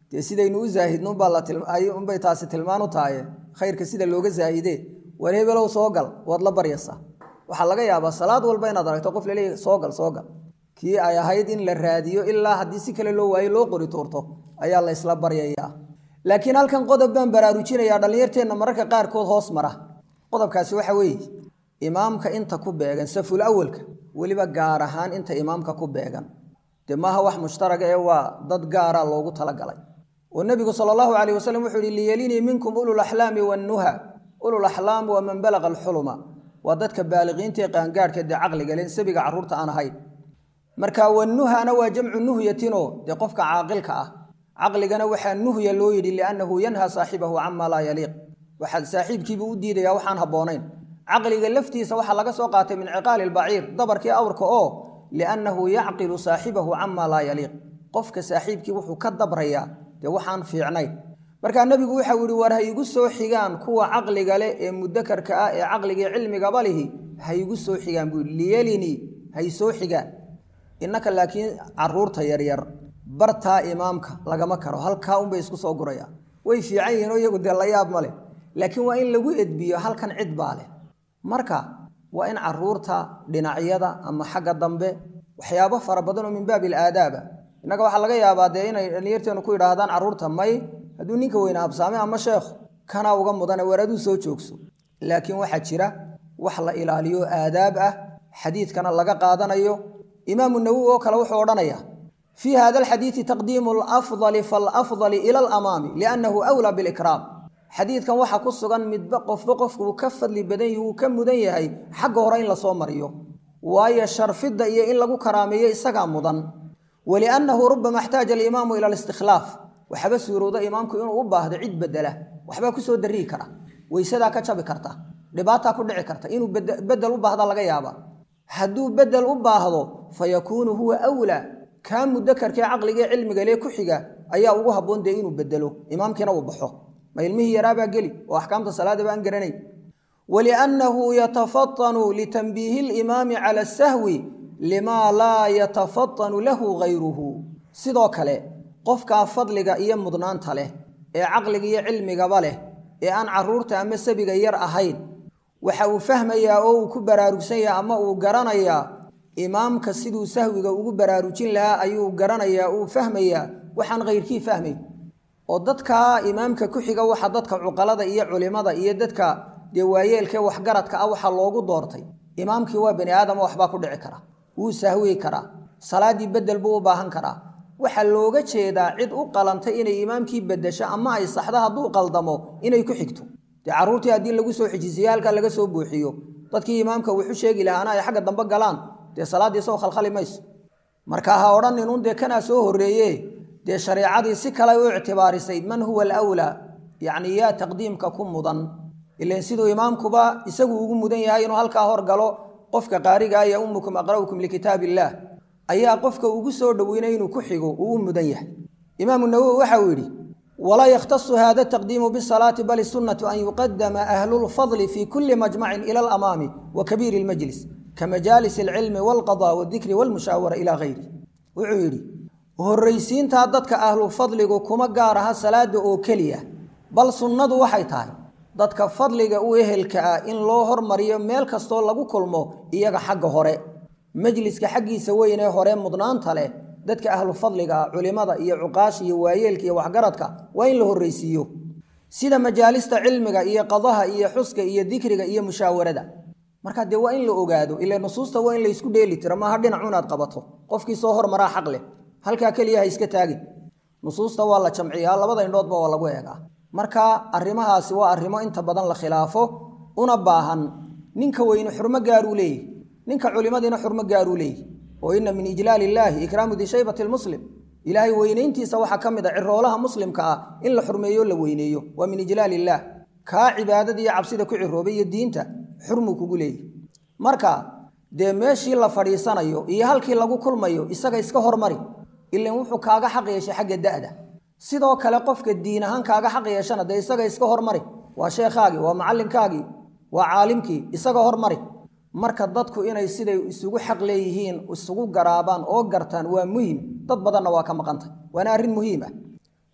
dee sidaynu u zaahidnunbaa unbay taasi tilmaan u tahaye khayrka sida looga zaahide war hebelow soo gal waad la baryaysaa waxaa laga yaabaa salaad walba inaad aragto qof laleeyahy soo gal soo gal kii ay ahayd in la raadiyo ilaa haddii si kale loo waayo loo qori tuurto ayaa la ysla baryayaa laakiin halkan qodob baan baraarujinayaa dhallinyarteenna mararka qaarkood hoos mara qodobkaasi waxa weeye imaamka inta ku beegan saful awalka weliba gaar ahaan inta imaamka ku beegan dee maaha wax mushtaraga ee waa dad gaara loogu talagalay oo nebigu sala allahu calayh wasalam wuxuu yihi liyelinii minkum ululaxlaami wannuha ululaxlaam waa man balaqa alxuluma waa dadka baaliqiinta ee qaangaadhka dee caqliga len sabiga carruurta aan ahayn marka wannuhana waa jamcu nuhyatinoo dee qofka caaqilka ah caqligana waxaa nuhya loo yidhi liannahu yanha saaxibahu cama laa yaliiq waxaa saaxiibkiibuu u diidayaa waxaan habboonayn caqliga laftiisa waxaa laga soo qaatay min ciqaali lbaciir dabarkii awrka oo liannahu yacqilu saaxibahu cama laa yaliiq qofka saaxiibkii wuxuu ka dabrayaa dee waxaan fiicnayn markaa nebigu waxau yihi war ha igu soo xigaan kuwa caqliga leh ee mudakarka ah ee caqligii cilmigaba lihi ha igu soo xigaan buu yidhi liyelinii hay soo xigaan innaka laakiin caruurta yaryar bartaa imaamka lagama karo halkaa unbay isku soo gurayaan way fiican yihiin oo iyagu dee la yaab ma leh laakiin waa in lagu edbiyo halkan cid baa leh marka waa in caruurta dhinacyada ama xagga dambe waxyaabo fara badan oo min baabi alaadaaba innaga waxaa laga yaabaa dee inay dhalinyarteenu ku yidhaahdaan carruurta may hadduu ninka weyne habsaame ama sheekhu kanaa uga mudane weer aduu soo joogso laakiin waxaa jira wax la ilaaliyo aadaab ah xadiidkana laga qaadanayo imaamu nawowi oo kale wuxuu odhanayaa fii hada alxadiidi taqdiimu alafdali faalafdali ila alamaami liannahu awlaa bilikraam xadiidkan waxaa ku sugan midba qofba qofku uu ka fadli badan yahi uu ka mudan yahay xagga hore in lasoo mariyo waayo sharfidda iyo in lagu karaameeyo isagaa mudan waliannahu rubama xtaaja alimaamu ila alistikhlaaf waxaba suurooda imaamku inuu u baahdo cid bedela waxbaa kusoo darii kara weysadaa ka jabi karta dhibaataa ku dhici karta inuu bedel u baahda laga yaaba hadduu bedel u baahdo fa yakuunu huwa awlaa kaa mudakarkee caqligee cilmiga lee ku xiga ayaa ugu habboon dee inuu bedelo imaamkiina uu baxo ma ilmihii yaraabaa geli oo axkaamta salaadaba aan garanay waliannahu yatafatanu litanbiihi limaami cala asahwi limaa laa yatafatanu lahu gayruhu sidoo kale qofkaa fadliga iyo mudnaanta leh ee caqliga iyo cilmigaba leh ee aan caruurta ama sabiga yar ahayn waxa uu fahmayaa oo uu ku baraarugsan yaha ama uu garanayaa imaamka siduu sahwiga ugu baraarujin lahaa ayuu garanayaa uu fahmayaa waxaan kayrkii fahmay oo dadka imaamka ku xiga waxa dadka cuqalada iyo culimada iyo dadka dee waayeelkee waxgaradka ah waxaa loogu doortay imaamkii waa bani aadama waxbaa ku dhici kara wuu sahwi karaa salaaddii bedel buu u baahan karaa waxaa looga jeedaa cid u qalantay inay imaamkii bedesho ama ay saxdo hadduu qaldamo inay ku xigto dee carruurtii haddii lagu soo xijisiye halkaa laga soo buuxiyo dadkii imaamka wuxu sheegi lahaana ay xagga dambe galaan dee salaaddii soo khalkhali mayso marka ha odhaninun dee kanaa soo horreeye dee shareecadii si kale u ictibaarisay man huwa alawlaa yacni yaa taqdiimka ku mudan ilan siduu imaamkuba isagu ugu mudan yahay inuu halkaa hor galo qofka qaariga ya ummukum aqra'ukum likitaab illaah ayaa qofka ugu soo dhoweynay inuu ku xigo uu u mudan yahay imaamu nawowi waxa uu yidhi walaa yakhtasu hada taqdiimu bisalaati bal sunnatu an yuqadama ahlulfadli fi kulli majmacin ila alamaami wa kabiiri lmajlis ka majaalis alcilmi walqada waaldikri walmushaawara ila gayri wuxuu yidhi horraysiintaa dadka ahlufadligu kuma gaar aha salaada oo keliya bal sunnadu waxay tahay dadka fadliga u ehelka ah in loo hormariyo meel kastoo lagu kulmo iyaga xagga hore majliska xaggiisa weynee hore mudnaanta leh dadka ahlu fadliga ah culimada iyo cuqaasha iyo waayeelka iyo waxgaradka waa in la horraysiiyo sida majaalista cilmiga iyo qadaha iyo xuska iyo dikriga iyo mushaawarada marka dee waa in la ogaado ila nusuusta waa in laysku dheeli tiro maaha dhinacu inaad qabato qofkii soo hormaraa xaq leh halkaa keliya ha iska taagin nusuusta waa la jamciyaa labada indhoodba waa lagu eegaa marka arrimahaasi waa arrimo inta badan la khilaafo una baahan ninka weyne xurmo gaaruu leeyahy ninka culimadiina xurmo gaaruu leeyahy oo ina min ijlaal illaahi ikraamu dishaybati lmuslim ilaahay weynayntiisa waxaa ka mid a ciroolaha muslimka ah in la xurmeeyo la weyneeyo waa min ijlaal illaah kaa cibaadada iyo cabsida ku ciroobay iyo diinta xurmuu kugu leeyahy marka dee meeshii la fadhiisanayo iyo halkii lagu kulmayo isaga iska hormari ilan wuxuu kaaga xaq yeeshay xagga da'da sidoo kale qofka diin ahaan kaaga xaq yeeshana dee isaga iska hormari waa sheekhaagii waa macallinkaagii waa caalimkii isaga hormari marka dadku inay siday isugu xaq leeyihiin isugu garaabaan oo gartaan waa muhim dad badanna waa ka maqantay waana arrin muhiim ah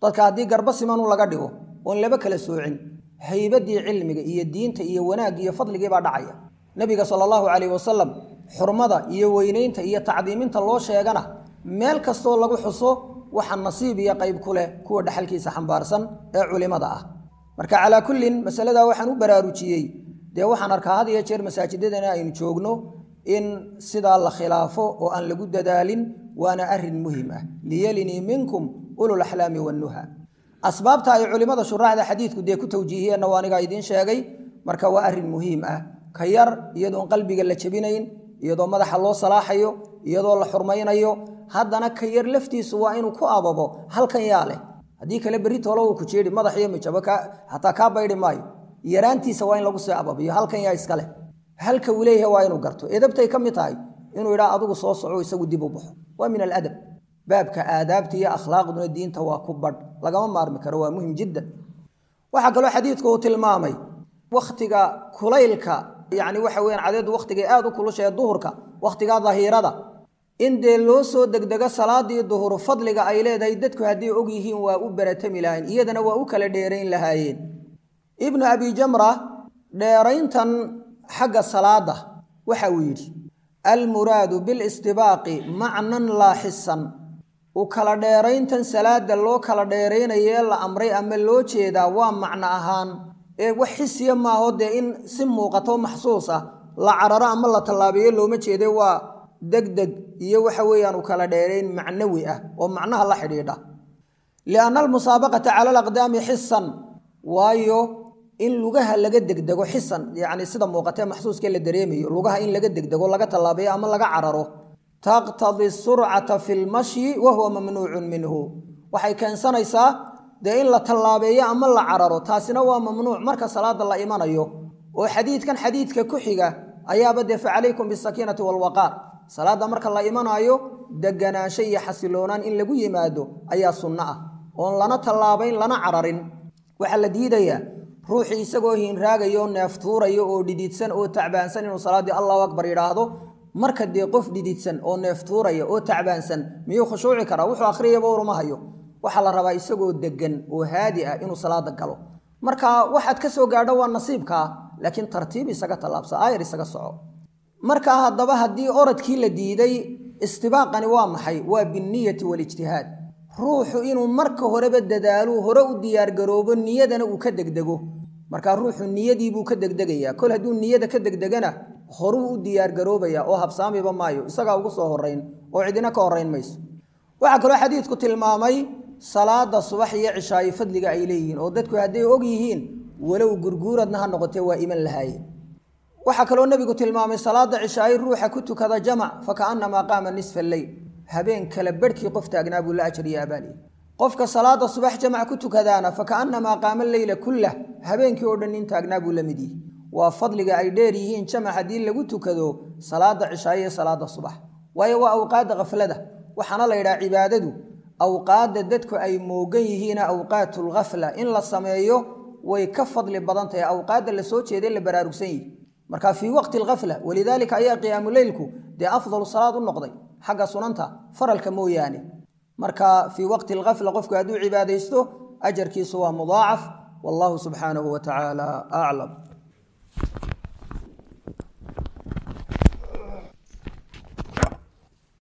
dadka haddii garba simanu laga dhigo oon laba kala soocin haybadii cilmiga iyo diinta iyo wanaagga iyo fadligii baa dhacaya nebiga sala allahu calayhi wasalam xurmada iyo weynaynta iyo tacdiiminta loo sheegana meel kastoo lagu xuso waxa nasiib iyo qayb ku leh kuwa dhexalkiisa xambaarsan ee culimada ah marka calaa kullin masaladaa waxaan u baraarujiyey dee waxaan arkaa had iyo jeer masaajidadana aynu joogno in sidaa la khilaafo oo aan lagu dadaalin waana arin muhim ah liyelinii minkum ulul axlaami wannuha asbaabta ay culimmada shuraacda xadiidku dee ku tawjiihiyeenna waa anigaa idiin sheegay marka waa arrin muhiim ah ka yar iyadoon qalbiga la jebinayn iyadoo madaxa loo salaaxayo iyadoo la xurmaynayo haddana ka yar laftiisu waa inuu ku ababo halkan yaa leh haddii kale berri toolo uu ku jeedhi madax iyo mijabo hataa kaa baydhi maayo yaraantiisa waa in lagu sii ababiyo halkan yaa iskaleh halka uu leeyahay waa inuu garto edabtay ka mid tahay inuu idhaa adigu soo soco isagu dib u baxo waa min aladab baabka aadaabta iyo akhlaaqduna diinta waa ku badh lagama maarmi karo waa muhim jiddan waxaa kaloo xadiidku uu tilmaamay wakhtiga kulaylka yacni waxa weyaan cadeedu wakhtigay aada u kulushae duhurka wakhtigaa dahiirada in dee loo soo degdego salaadii duhur fadliga ay leedahay dadku hadday og yihiin waa u baratami lahayn iyadana waa u kala dheerayn lahaayeen ibnu abi jamra dheerayntan xagga salaada waxa uu yidhi almuraadu bilistibaaqi macnan laa xisan u kala dheerayntan salaada loo kala dheeraynayee la amray ama loo jeedaa waa macno ahaan ee wax xisiya maaho dee in si muuqato maxsuus ah la cararo ama la tallaabeeyo looma jeede waa degdeg iyo waxa weeyaan u kala dheerayn macnawi ah oo macnaha la xidhiidha lianna almusaabaqata cala alaqdaami xisan waayo in lugaha laga degdego xisan yacni sida muuqatee maxsuuskee la dareemayo lugaha in laga degdego laga tallaabeeyo ama laga cararo taqtadi surcata fi lmashyi wa huwa mamnuucun minhu waxay keensanaysaa dee in la tallaabeeyo ama la cararo taasina waa mamnuuc marka salaada la imanayo oo xadiidkan xadiidka ku xiga ayaaba dee facalaykum bisakiinati waalwaqaar salaadda marka la imanaayo deganaansho iyo xasiloonaan in lagu yimaado ayaa sunno ah oon lana tallaabayn lana cararin waxaa la diidayaa ruuxii isagoo hiinraagayo neeftuurayo oo dhididsan oo tacbaansan inuu salaaddii allahu akbar yidhaahdo marka dee qof dhididsan oo neeftuuraya oo tacbaansan miyuu khushuuci karaa wuxuu akhriyaba uruma hayo waxaa la rabaa isagoo degan oo haadi ah inuu salaada galo marka waxaad ka soo gaadho waa nasiibkaa laakiin tartiib isaga tallaabsa aayar isaga soco markaa haddaba haddii oradkii la diiday istibaaqani waa maxay waa binniyati walijtihaad ruuxu inuu marka horeba dadaalo hore u diyaargaroobo niyadana uu ka degdego markaa ruuxu niyadiibuu ka degdegayaa kol hadduu niyada ka degdegana horuu u diyaargaroobaya oo habsaamiba maayo isagaa ugu soo horayn oo cidina ka horayn mayso waxaa kaloo xadiidku tilmaamay salaada subax iyo cishaayo fadliga ay leeyihiin oo dadku hadday og yihiin walow gurguuradna ha noqotee waa iman lahaayeen waxaa kaloo nebigu tilmaamay salaada cishaayo ruuxa ku tukada jamac fakaannamaa qaama nisfa alleyl habeen kale barhkii qof taagnaa buu la ajriya abaalihi qofka salaada subax jamac ku tukadaana fakaannamaa qaama leyla kullah habeenkii oo dhan nin taagnaa buu la mid yihi waa fadliga ay dheer yihiin jamac haddii lagu tukado salaada cishaayo iyo salaada subax waayo waa awqaadda khaflada waxaana la yidhaha cibaadadu awqaadda dadku ay moogan yihiina awqaatulghafla in la sameeyo way ka fadli badan tahay awqaadda la soo jeeday la baraarugsan yihi marka fii waqti alghafla walidaalika ayaa qiyaamuleylku dee afdalu salaad u noqday xagga sunanta faralka mooyaane marka fii waqti alghafla qofku hadduu cibaadaysto ajarkiisu waa mudaacaf wallahu subxaanahu wa tacaala aclam